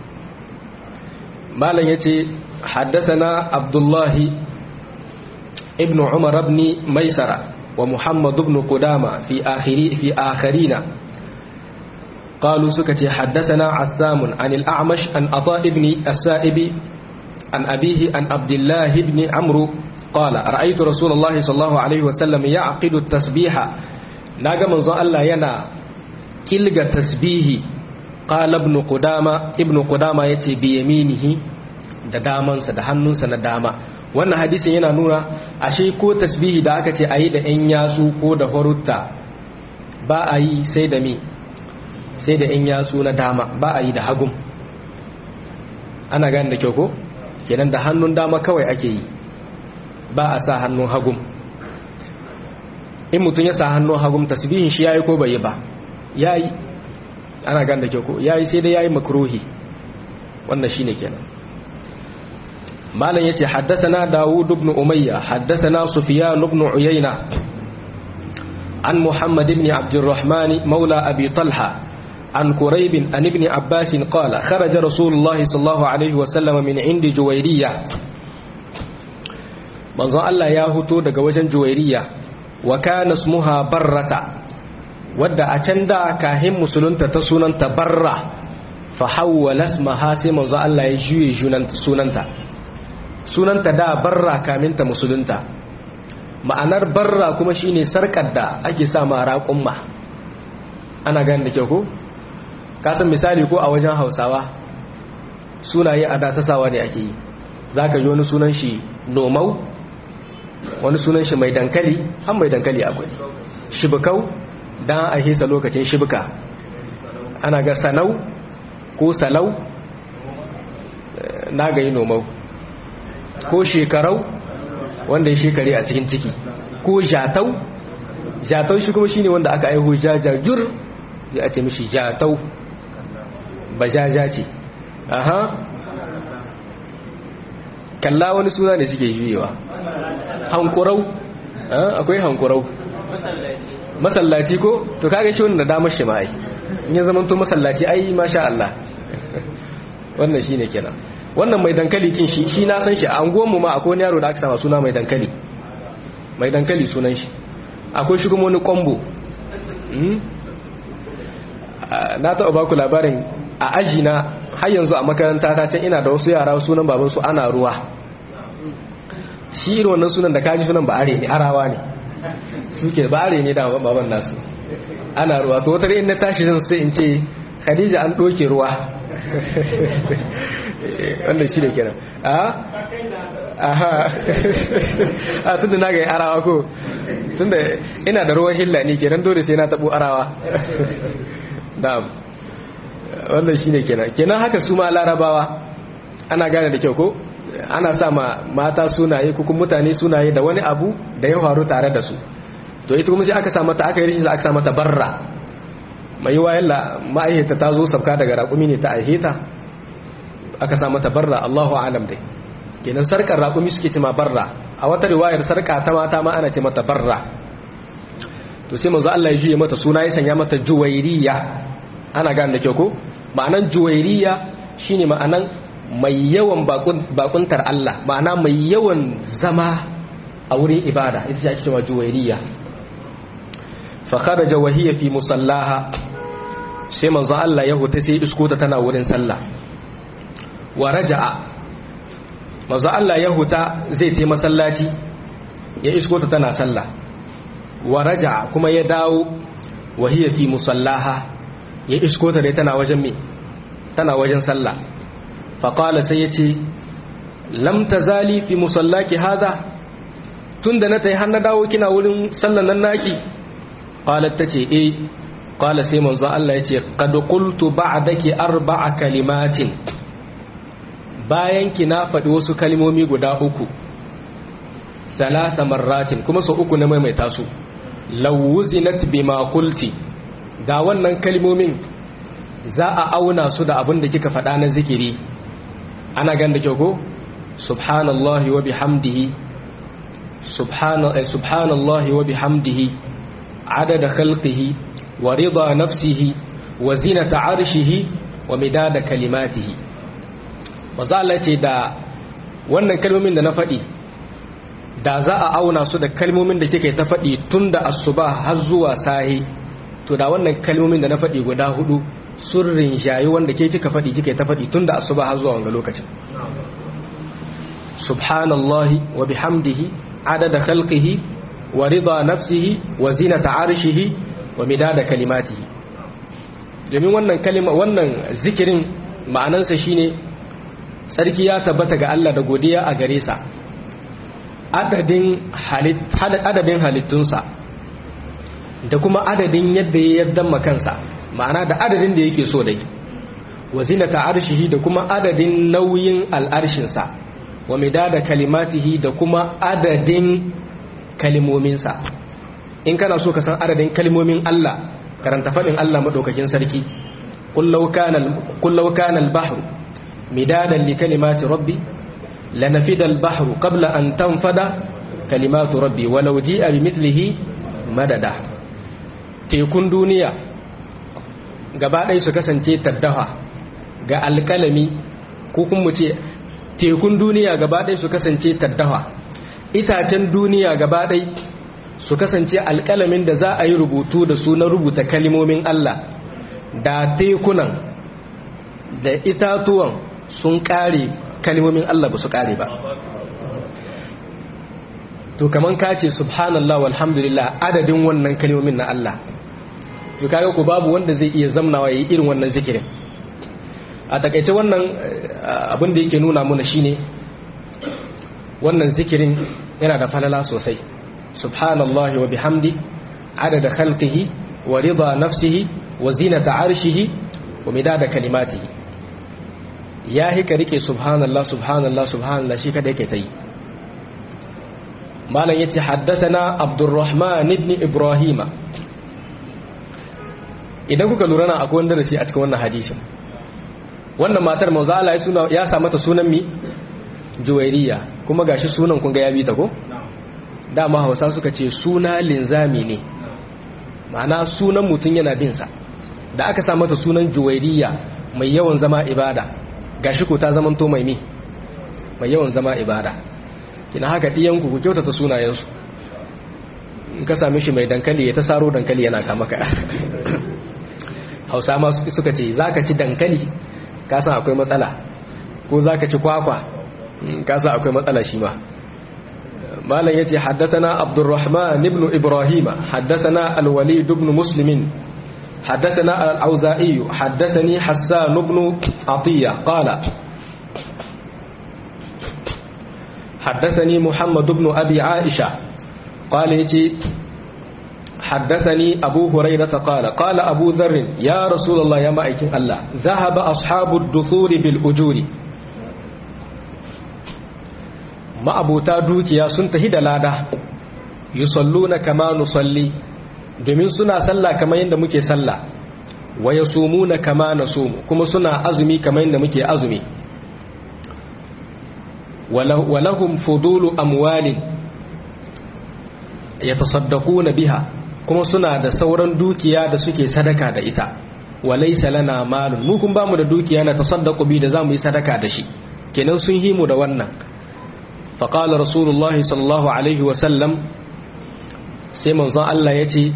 malam yace haddathana abdullahi ibn umar ibn maisara wa muhammad ibn qudama fi akhiri fi akhirina قالوا سكت حدثنا عثام عن الأعمش عن عطاء بن السائب عن أبيه عن عبد الله بن عمرو قال رأيت رسول الله صلى الله عليه وسلم يعقد التسبيح ناغا منزو الله ينا كلغا تسبيه قال ابن قدامة ابن قدامة يتي بيمينه da damansa da hannunsa na dama wannan hadisin yana nuna ashe ko tasbihi da aka ce ayi da yan yatsu ko da horutta ba a yi sai da mi sai da yan yatsu na dama ba a yi da hagun ana gani da kyau ko kenan da hannun dama kawai ake yi ba a sa hannun hagum in mutum ya sa hannun hagum tasbihin shi yayi ko bai yi ba yayi ana gan da kyau ko yayi sai dai yayi makruhi wannan shine kenan malam yace haddathana Dawud ibn Umayya haddathana Sufyan ibn Uyayna an Muhammad ibn Abdurrahman مولى أبي طلحة عن كريب عن ابن عباس قال خرج رسول الله صلى الله عليه وسلم من عند جويرية manzon Allah ya huto daga wajen juwairiya wa kana ismuha barrata wadda a can da kahin musulunta ta sunanta barra fa hawwala ismaha sai manzon Allah ya juye sunanta sunanta da barra kamin ta musulunta ma'anar barra kuma shine sarkar da ake sa ma raƙumma ana gani da kyau ko kasan misali ko a wajen hausawa sunaye a da ta sawa ne ake yi zaka ji wani sunan shi nomau wani sunan shi mai dankali an mai dankali akwai shibikau don a hisa lokacin shibika ana ga sanau ko salau na ga yi nomau ko shekarau wanda ya shekare a cikin ciki ko jatau jatau shi kuma shine wanda aka aiho jajajur ya ce mishi jatau ba jaja ce aha kalla wani suna ne suke juyewa hankurau akwai hankurau masallaci ko to kaga shi wannan da damar shi ma ai in ya zama to masallaci ai masha Allah wannan shine kenan wannan mai dankali kin shi shi na san shi a anguwan mu ma akwai wani yaro da aka sama suna mai dankali mai dankali sunan shi akwai shi kuma wani kombo na taɓa baku labarin a aji na har yanzu a makaranta ta can ina da wasu yara sunan babansu ana ruwa shi irin wannan sunan da kaji sunan ba'are ne arawa ne suke ba'are ne da baban nasu ana ruwa to wata in na tashi zan sai in ce khadija an doke ruwa wannan shi ne kenan a aha a tunda na ga arawa ko tunda ina da ruwan hilla ne kenan dole sai na tabo arawa na'am wannan shine kenan kenan haka su ma larabawa ana gane da kyau ko ana sa ma mata sunaye ko kuma mutane sunaye da wani abu da ya faru tare da su to ita kuma sai aka sa mata aka yi rishin aka sa mata barra mai wayan la ma'aihata ta zo sabka daga raƙumi ne ta aiheta aka sa mata barra Allahu alam dai kenan sarkar raƙumi suke ce ma barra a wata riwayar sarka ta mata ma ana ce mata barra to sai manzo Allah ya juye mata suna ya sanya mata juwairiya ana gane da kyau ko ma'anan juwairiya shine ma'anan mai yawan bakuntar Allah ma'ana mai yawan zama a wurin ibada ita ce ake cewa juwairiya fa kharaja wa hiya fi musallaha sai manzo Allah ya huta sai iskota tana wurin sallah wa raja'a manzo Allah ya huta zai tai masallaci ya iskota tana sallah wa raja'a kuma ya dawo wa hiya fi musallaha ya iskota dai tana wajen me tana wajen sallah faƙala sai ya ce lamta zali fi musallaki haza tun da na ta yi hannu dawo kina wurin sallan nan naki ƙalar ta ce e ƙala sai manzo Allah ya ce ƙadukultu ba a dake arba'a kalimatin bayan ki na faɗi wasu kalimomi guda uku talata marratin kuma sau uku na maimaita su lawuzinat bima kulti da wannan kalimomin za a auna su da abin da kika faɗa na zikiri ana gan da kyau ko subhanallahi wa bihamdihi subhanallahi wa bihamdihi adada khalqihi wa rida nafsihi wa zinata arshihi wa midada kalimatihi maza Allah ce da wannan kalmomin da na faɗi da za a auna su da kalmomin da kike ta faɗi tun da asuba har zuwa sahi to da wannan kalmomin da na faɗi guda hudu sun rinjayi wanda ke kika faɗi kike ta faɗi tun da asuba har zuwa wanga lokacin subhanallahi wa bihamdihi adada khalqihi wa rida nafsihi wa zinata arshihi wa midada kalimatihi domin wannan kalima wannan zikirin ma'anansa shine tsarki ya tabbata ga Allah da godiya a gare sa adadin adadin halittunsa da kuma adadin yadda ya yaddan kansa ma'ana da adadin da yake so dai wa zinata arshihi da kuma adadin nauyin al'arshinsa wa midada kalimatihi da kuma adadin kalimominsa in kana so ka san adadin kalimomin Allah karanta faɗin Allah maɗaukakin sarki kullau kana al-bahru midadan li kalimati rabbi lanafida al-bahru qabla an tanfada kalimatu rabbi walau ji'a bimithlihi madada tekun duniya gaba ɗaya su kasance taddaha ga alƙalami ko kuma ce tekun duniya gaba ɗaya su kasance taddaha itacen duniya gaba ɗaya su kasance alƙalamin da za a yi rubutu da su na rubuta kalimomin Allah da tekunan da itatuwan sun ƙare kalimomin Allah ba su ƙare ba to kaman ka ce subhanallah walhamdulillah adadin wannan kalimomin na Allah to kaga ku babu wanda zai iya zamnawa yayi irin wannan zikirin a takaice wannan abin da yake nuna mana shine wannan zikirin yana da falala sosai subhanallahi wa bihamdi adada khalqihi wa rida nafsihi wa zinata arshihi wa midada kalimatihi ya hika rike subhanallah subhanallah subhanallah shi kada yake tayi malam yace haddathana abdurrahman ibn ibrahima idan kuka lura na akwai wanda darasi a cikin wannan hadisin wannan matar manzo Allah ya suna ya sa mata sunan mi juwairiya kuma gashi sunan kun ga ya bi ta ko dama Hausa suka ce suna linzami ne ma'ana sunan mutun yana bin sa da aka sa mata sunan juwairiya mai yawan zama ibada gashi ko ta zamanto mai mi mai yawan zama ibada kina haka diyan ku ku kyautata sunayensu in ka same shi mai dankali ya ta saro dankali yana kama ka hausa ma suka ce za ka ci dankali kasan akwai matsala ko za ka ci kwakwa kasan akwai matsala shi ma malam ya ce haddatana abdurrahman ibn ibrahima haddatana alwalid ibn muslimin haddatana al'auza'i haddatani hassan ibn atiyya qala حدثني محمد بن أبي عائشة قال يتي حدثني أبو هريرة قال قال أبو ذر يا رسول الله يا مائكين الله ذهب أصحاب الدثور بالأجور ما أبو تادوك يا سنته دلادة يصلون كما نصلي domin suna sallah kamar yadda muke sallah wa yasumuna kama nasumu kuma suna azumi kamar yadda muke azumi walahum fudulu amwalin yatasaddaquna biha kuma suna da sauran dukiya da suke sadaka da ita walaysa lana malun mu kun bamu da dukiya na tasaddaqu bi da zamu yi sadaka da shi kenan sun himu da wannan fa qala rasulullahi sallallahu alaihi wa sallam sai manzon Allah yace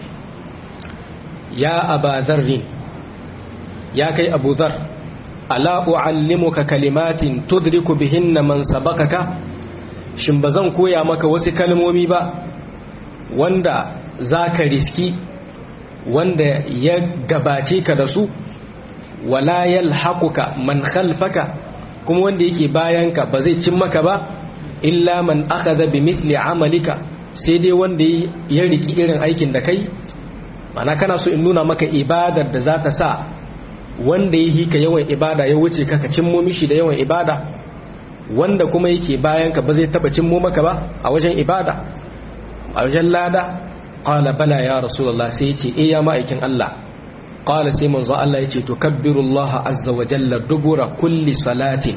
ya aba dharrin ya kai abu dhar ala uallimuka kalimatin tudriku bihinna man sabaqaka shin bazan koya maka wasu kalmomi ba wanda za ka riski wanda ya gabace ka da su wala yalhaquka man khalfaka kuma wanda yake bayanka ba zai cin maka ba illa man akhadha bi mithli amalika sai dai wanda ya riki irin aikin da kai mana kana so in nuna maka ibadar da za ta sa wanda ya hika yawan ibada ya wuce ka ka cimmo mishi da yawan ibada wanda kuma yake bayanka ba zai taba cimmo maka ba a wajen ibada a wajen lada qala bala ya rasulullah sai yace eh ya ma'aikin Allah qala sai manzo Allah yace to kabbirullaha azza wa jalla dubura kulli salatin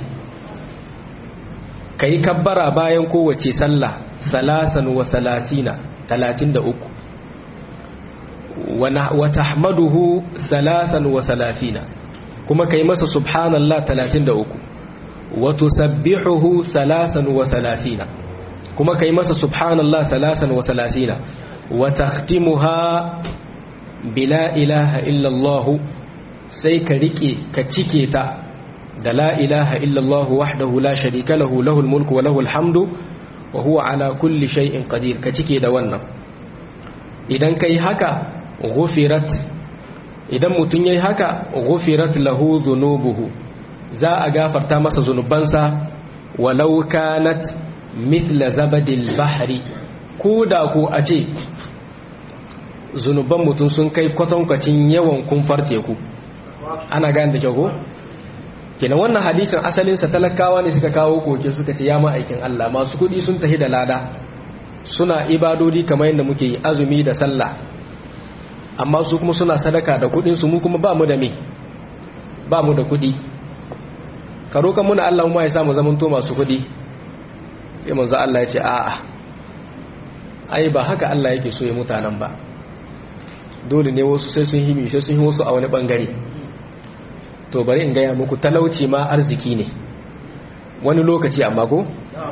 kai kabbara bayan kowace sallah salasan wa salasina 33 wa tahmaduhu salasan wa salafina kuma kai masa subhanallah 33 wa tusabbihuhu salasan wa salafina kuma kai masa subhanallah salasan wa salafina wa takhtimuha bila ilaha illa Allah sai ka rike ka cike ta da la ilaha illa Allah wahdahu la sharika lahu lahul mulku wa lahul hamdu wa huwa ala kulli shay'in qadir ka cike da wannan idan kai haka ghufirat idan mutun yayi haka ghufirat lahu dhunubuhu za a gafarta masa zunubansa walau kanat mithla zabadil bahri ko da ko a ce zunuban mutum sun kai kwatankwacin yawan kumfar teku ana gane da kyau ko kenan wannan hadisin asalinsa talakawa ne suka kawo koke suka ce ya ma'aikin Allah masu kudi sun tafi da lada suna ibadodi kamar yadda muke yi azumi da sallah amma su kuma suna sadaka da kudin su mu kuma ba mu da me ba mu da kudi ka roƙa muna Allah mu ya samu zamanto masu kudi sai manzo Allah ya ce a'a ai ba haka Allah yake so ya mutanen ba dole ne wasu sai sun himi sai sun yi wasu a wani bangare to bari in gaya muku talauci ma arziki ne wani lokaci amma ko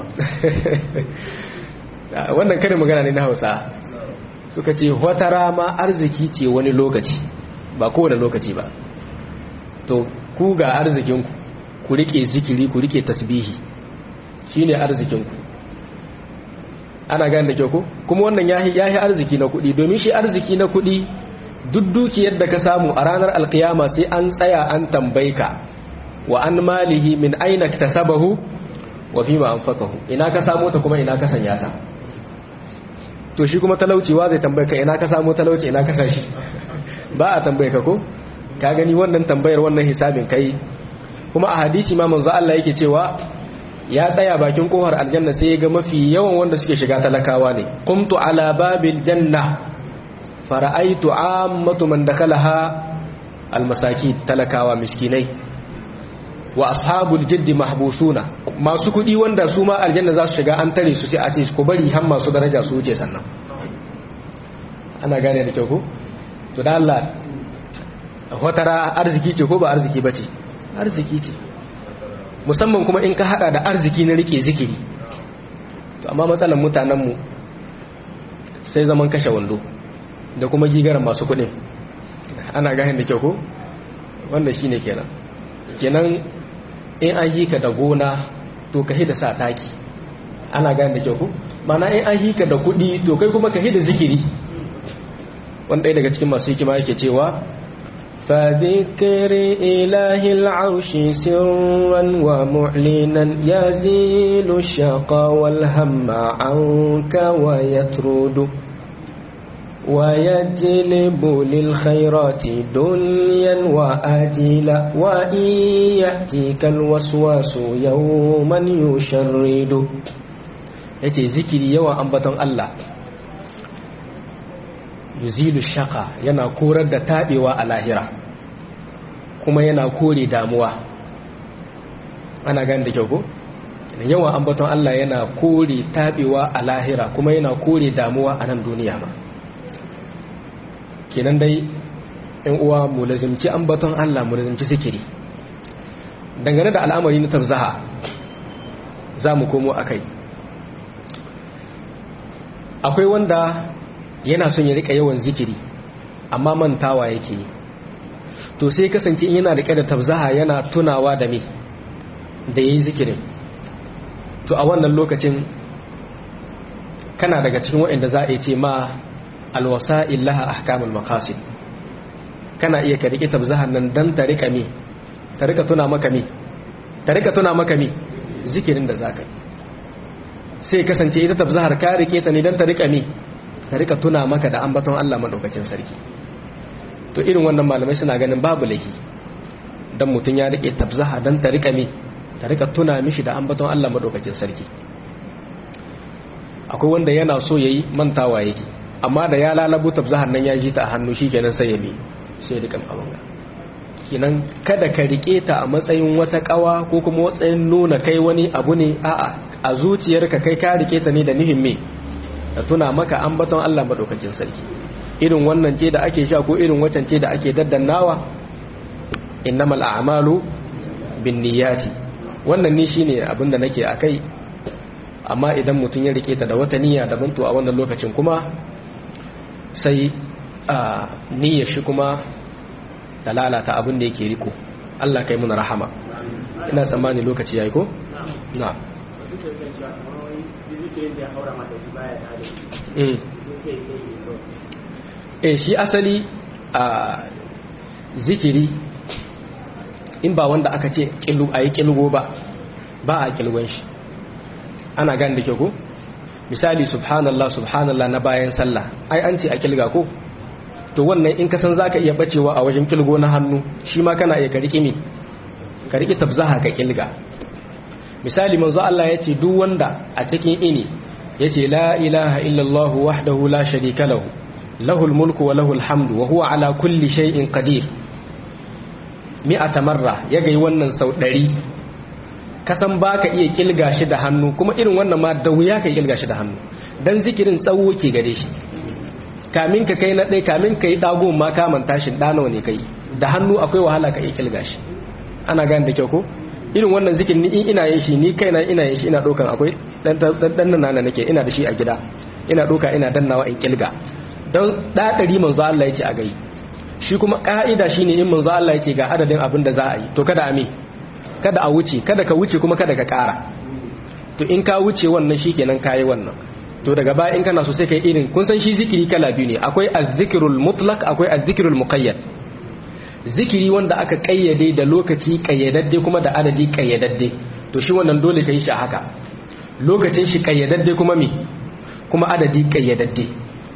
wannan kare magana ne na hausa suka ce watara ma arziki ce wani lokaci ba kowane lokaci ba to ku ga arzikinku ku rike zikiri ku rike tasbihi shine arzikinku ana gane da kyau ko kuma wannan yahi yahi arziki na kuɗi domin shi arziki na kuɗi duk dukiyar da ka samu a ranar alkiyama sai an tsaya an tambaye ka wa an malihi min aina tasabahu wa fima anfaqahu ina ka samu ta kuma ina ka sanya ta to shi kuma talauciwa zai tambaye ka ina ka samu talauci ina ka sashi ba a tambaye ka ko ka gani wannan tambayar wannan hisabin kai kuma a hadisi ma manzo Allah yake cewa ya tsaya bakin kofar aljanna sai ya ga mafi yawan wanda suke shiga talakawa ne qumtu ala babil janna fara'aitu ammatu man dakalaha almasaki talakawa miskinai wa ashabul jiddi mahbusuna masu kudi wanda su ma aljanna za su shiga an tare su sai a ce ku bari har masu daraja su wuce sannan ana gane da kyau ko to da Allah watara arziki ce ko ba arziki bace arziki ce musamman kuma in ka hada da arziki na rike zikiri to amma matsalan mutanen mu sai zaman kashe wando da kuma gigaran masu kudin ana gane da kyau ko wanda shine kenan kenan in an yi ka da gona to ka da sa taki ana gane da kyau ko mana in an yi ka da kudi to kai kuma ka da zikiri wanda ɗaya daga cikin masu hikima yake cewa فذكر إله العرش سرا ومعلنا يزيل الشقى والهم عنك ويترد ويجلب للخيرات دنيا وآجلا وإن يأتيك الوسواس يوما يشرد yace zikiri yawan ambaton Allah yuzilu shaka yana korar da tabewa a lahira kuma yana kore damuwa ana gani da kyau ko yawan ambaton Allah yana kore tabewa a lahira kuma yana kore damuwa a nan duniya ma kenan dai yan uwa mu lazimci ambaton Allah mu lazimci zikiri dangane da al'amari na tabzaha za mu komo akai akwai wanda yana son ya rika yawan zikiri amma mantawa yake yi to sai kasance yana rike da tabzaha yana tunawa da me da yayi zikirin to a wannan lokacin kana daga cikin waɗanda za a ce ma alwasa'il laha ahkamul maqasid kana iya ka rike tabzahan nan dan ta rika me ta rika tuna maka me ta rika tuna maka me zikirin da zaka sai kasance ita tabzahar ka rike ta ne dan ta rika me ta rika tuna maka da ambaton Allah madaukakin sarki to irin wannan malamai suna ganin babu laifi dan mutun ya rike tabzaha dan ta rika me ta rika tuna mishi da ambaton Allah madaukakin sarki akwai wanda yana so yayi mantawa yake amma da ya lalabu tabzahar nan ya ji ta a hannu shikenan sai ya mi sai rikan abanga kinan kada ka rike ta a matsayin wata kawa ko kuma matsayin nuna kai wani abu ne a'a a zuciyarka kai ka rike ta ne da nihin me da tuna maka ambaton Allah madaukakin sarki irin wannan ce da ake sha ko irin wacan ce da ake daddannawa innamal a'malu bin niyyati wannan ni shine abin da nake akai amma idan mutum ya rike ta da wata niyya daban to a wannan lokacin kuma sai a niyyar shi kuma da lalata abin da yake riko Allah kai muna rahama ina tsammani lokaci yayi ko na wasu ke kan cewa kamar wani zikirin da ya haura mata shi baya da adalci mm. sun sai ya yi kawai eh shi asali a zikiri in ba wanda aka ce kilu a yi kilgo ba ba a kilgon shi ana gani da ke ko misali subhanallah subhanallah na bayan sallah ai an ce a kilga ko to wannan in ka san zaka iya bacewa a wajen kilgo na hannu shi ma kana iya kariki me ka riki tabzaha ka kilga misali manzo Allah ya ce duk wanda a cikin ini yace la ilaha illallah wahdahu la sharika lahu lahul mulku wa lahul hamdu wa huwa ala kulli shay'in qadir mi'ata marra ya gai wannan sau ɗari kasan ba ka iya kilga shi da hannu kuma irin wannan ma da wuya ka kilga shi da hannu don zikirin tsawo ke gare shi kamin ka kai na ɗai kamin ka yi ɗago ma kaman tashin ɗanawa ne kai da hannu akwai wahala ka iya kilga shi ana gane da kyau ko irin wannan zikirin ni in ina yin shi ni kaina ina yin shi ina ɗaukan akwai ɗan nan na nake ina da shi a gida ina ɗauka ina dannawa in kilga don ɗaɗari manzo Allah ya ce a gai shi kuma ka'ida shine in manzo Allah yake ga adadin abin da za a yi to kada a me kada a wuce kada ka wuce kuma kada ka ƙara to in ka wuce wannan shikenan kayi wannan to daga baya in kana so sai kai irin kun san shi zikiri kala biyu ne akwai az-zikrul mutlaq akwai az-zikrul muqayyad zikiri wanda aka kayyade da lokaci kayyadadde kuma da adadi kayyadadde to shi wannan dole kai shi a haka lokacin shi kayyadadde kuma me kuma adadi kayyadadde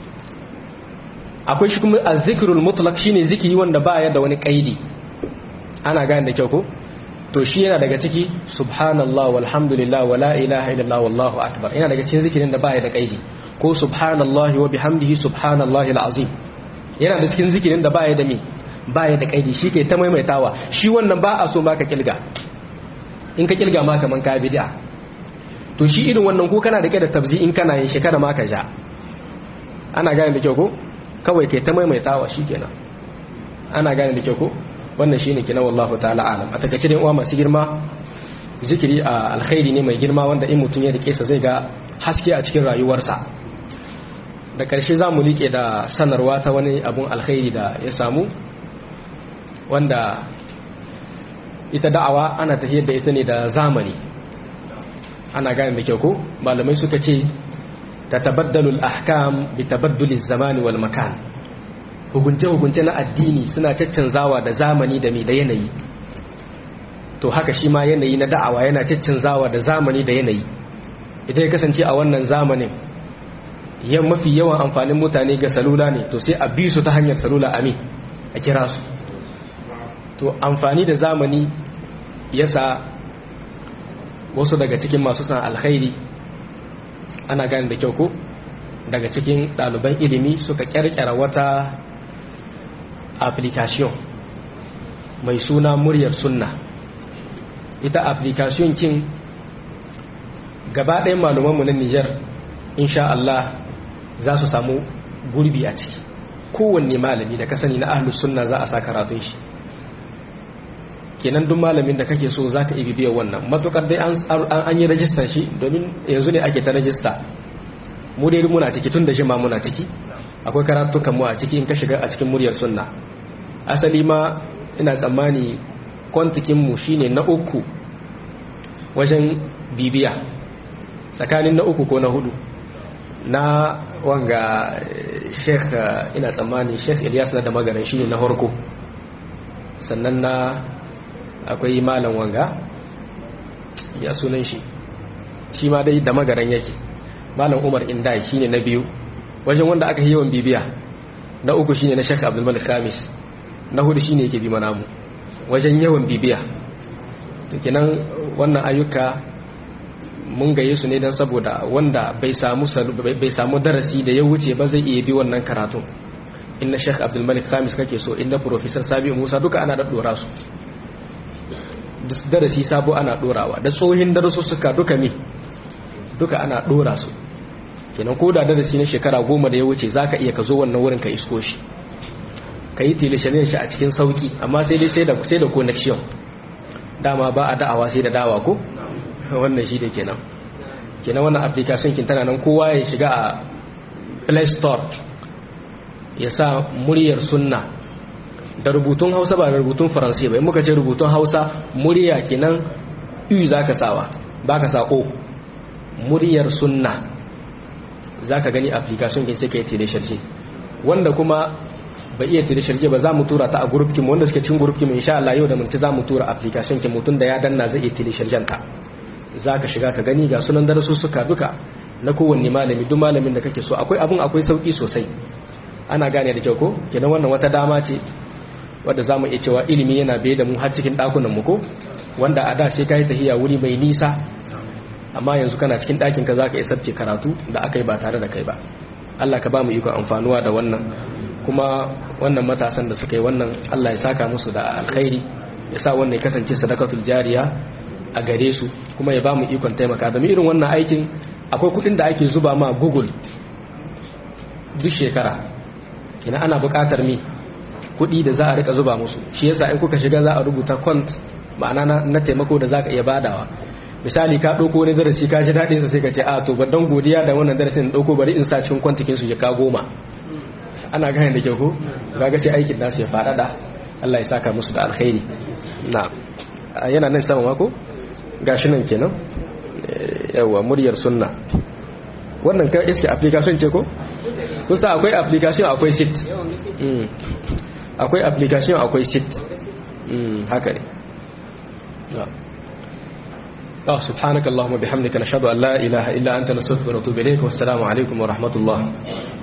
akwai shi kuma azzikirul mutlaq shine zikiri wanda baya da wani kaidi ana gane da kyau ko to shi yana daga ciki subhanallah walhamdulillah wala ilaha illallah wallahu akbar yana daga cikin zikirin da baya da kaidi ko subhanallah wa bihamdihi subhanallahi alazim yana da cikin zikirin da baya da me baya da kaidi shi ke ta maimaitawa shi wannan ba a so ma ka kilga in ka kilga ma kaman ka bid'a to shi irin wannan ko kana da kai da tabzi in kana yin shi kada ma ka ja ana gane da kyau ko kawai kai ta maimaitawa kenan ana gane da kyau ko wannan shine kenan wallahu ta'ala alam a takaice dai uwa masu girma zikiri a alkhairi ne mai girma wanda in mutum ya rike sa zai ga haske a cikin rayuwarsa da karshe za mu liƙe da sanarwa ta wani abun alkhairi da ya samu wanda ita da'awa ana tafiyar da ita ne da zamani ana gane da kyau ko malamai suka ce تتبدل الأحكام بتبدل الزمان والمكان hukunce-hukunce na addini suna caccanzawa da zamani da mai da yanayi to haka shi ma yanayi na da'awa yana caccanzawa da zamani da yanayi idan ya kasance a wannan zamanin yan mafi yawan amfanin mutane ga salula ne to sai a bi su ta hanyar salula ami a kira su to amfani da zamani yasa wasu daga cikin masu san alkhairi ana gane da kyau ko daga cikin ɗaliban ilimi suka ƙyarƙyara wata application mai suna muryar sunna ita application kin gaba ɗayan malumanmu na Nijar insha Allah za su samu gurbi a ciki kowanne malami da ka sani na ahlus sunna za a sa karatun shi kenan duk malamin da kake so zaka ibi biyan wannan matukar dai an yi rajistar shi domin yanzu ne ake ta rajista mu dai muna ciki tun da shi ma muna ciki akwai karatukan mu a ciki in ka shiga a cikin muryar sunna asali ma ina tsammani kwantikin mu shine na uku wajen bibiya tsakanin na uku ko na hudu na wanga sheikh ina tsammani sheikh Ilyas na da magaran shine na farko sannan na akwai malam wanga ya sunan shi shi ma dai da magaran yake malam umar indai shine na biyu wajen wanda aka yi yawan bibiya na uku shine na shek abdulmalik khamis na hudu shine yake bi mana mu wajen yawan bibiya to kenan wannan ayyuka mun gaye su ne don saboda wanda bai samu bai samu darasi da ya wuce ba zai iya bi wannan karatun inna shek abdulmalik khamis kake so inna professor sabi musa duka ana daddora su darasi sabo ana dorawa da tsohin suka duka me duka ana dora su kenan ko da darasi na shekara goma da ya wuce za ka iya ka zo wannan wurin ka isko shi ka yi tilishanin shi a cikin sauki amma sai dai sai da sai da connection dama ba a da'awa sai da dawa ko wannan shi da kenan kenan wannan application kin tana nan kowa ya shiga a play store ya sa muryar sunna da rubutun hausa ba da rubutun faransa ba in muka ce rubutun hausa murya kenan u za ka sawa ba ka sa o muryar sunna za ka gani application kin sai ka yi tilisharci wanda kuma ba iya tilisharci ba za mu tura ta a group kin wanda suke cikin group kin insha Allah yau da mun ci za mu tura application kin mutum da ya danna zai iya tilisharcin ta za ka shiga ka gani ga sunan darasu suka duka na kowanne malami duk malamin da kake so akwai abun akwai sauki sosai ana gane da kyau ko kenan wannan wata dama ce wadda za mu iya cewa ilimi yana bai da mu har cikin ɗakunan mu ko wanda a da sai ka yi tahiya wuri mai nisa amma yanzu kana cikin ɗakin ka za ka isabce karatu da aka yi ba tare da kai ba Allah ka ba mu ikon amfanuwa da wannan kuma wannan matasan da suka yi wannan Allah ya saka musu da alkhairi ya sa wannan ya kasance sadakatul jariya a gare su kuma ya ba mu ikon taimaka da irin wannan aikin akwai kuɗin da ake zuba ma Google duk shekara ina ana buƙatar mi kuɗi da za a rika zuba musu shi yasa in kuka shiga za a rubuta kwant ma'ana na taimako da za ka iya badawa misali ka ɗauko wani darasi ka shi daɗin sa sai ka ce a to ban godiya da wannan darasin ɗauko bari in sa cikin kwantikin su ya ka goma ana gane da kyau ko kaga sai aikin nasu ya faɗaɗa Allah ya saka musu da alkhairi na yana nan sama mako gashi nan kenan yawa muryar sunna wannan kan iske application ce ko kusa akwai application akwai sit akwai application akwai sit haka ne آه سبحانك اللهم وبحمدك نشهد أن لا إله إلا أنت نستغفرك ونتوب إليك والسلام عليكم ورحمة الله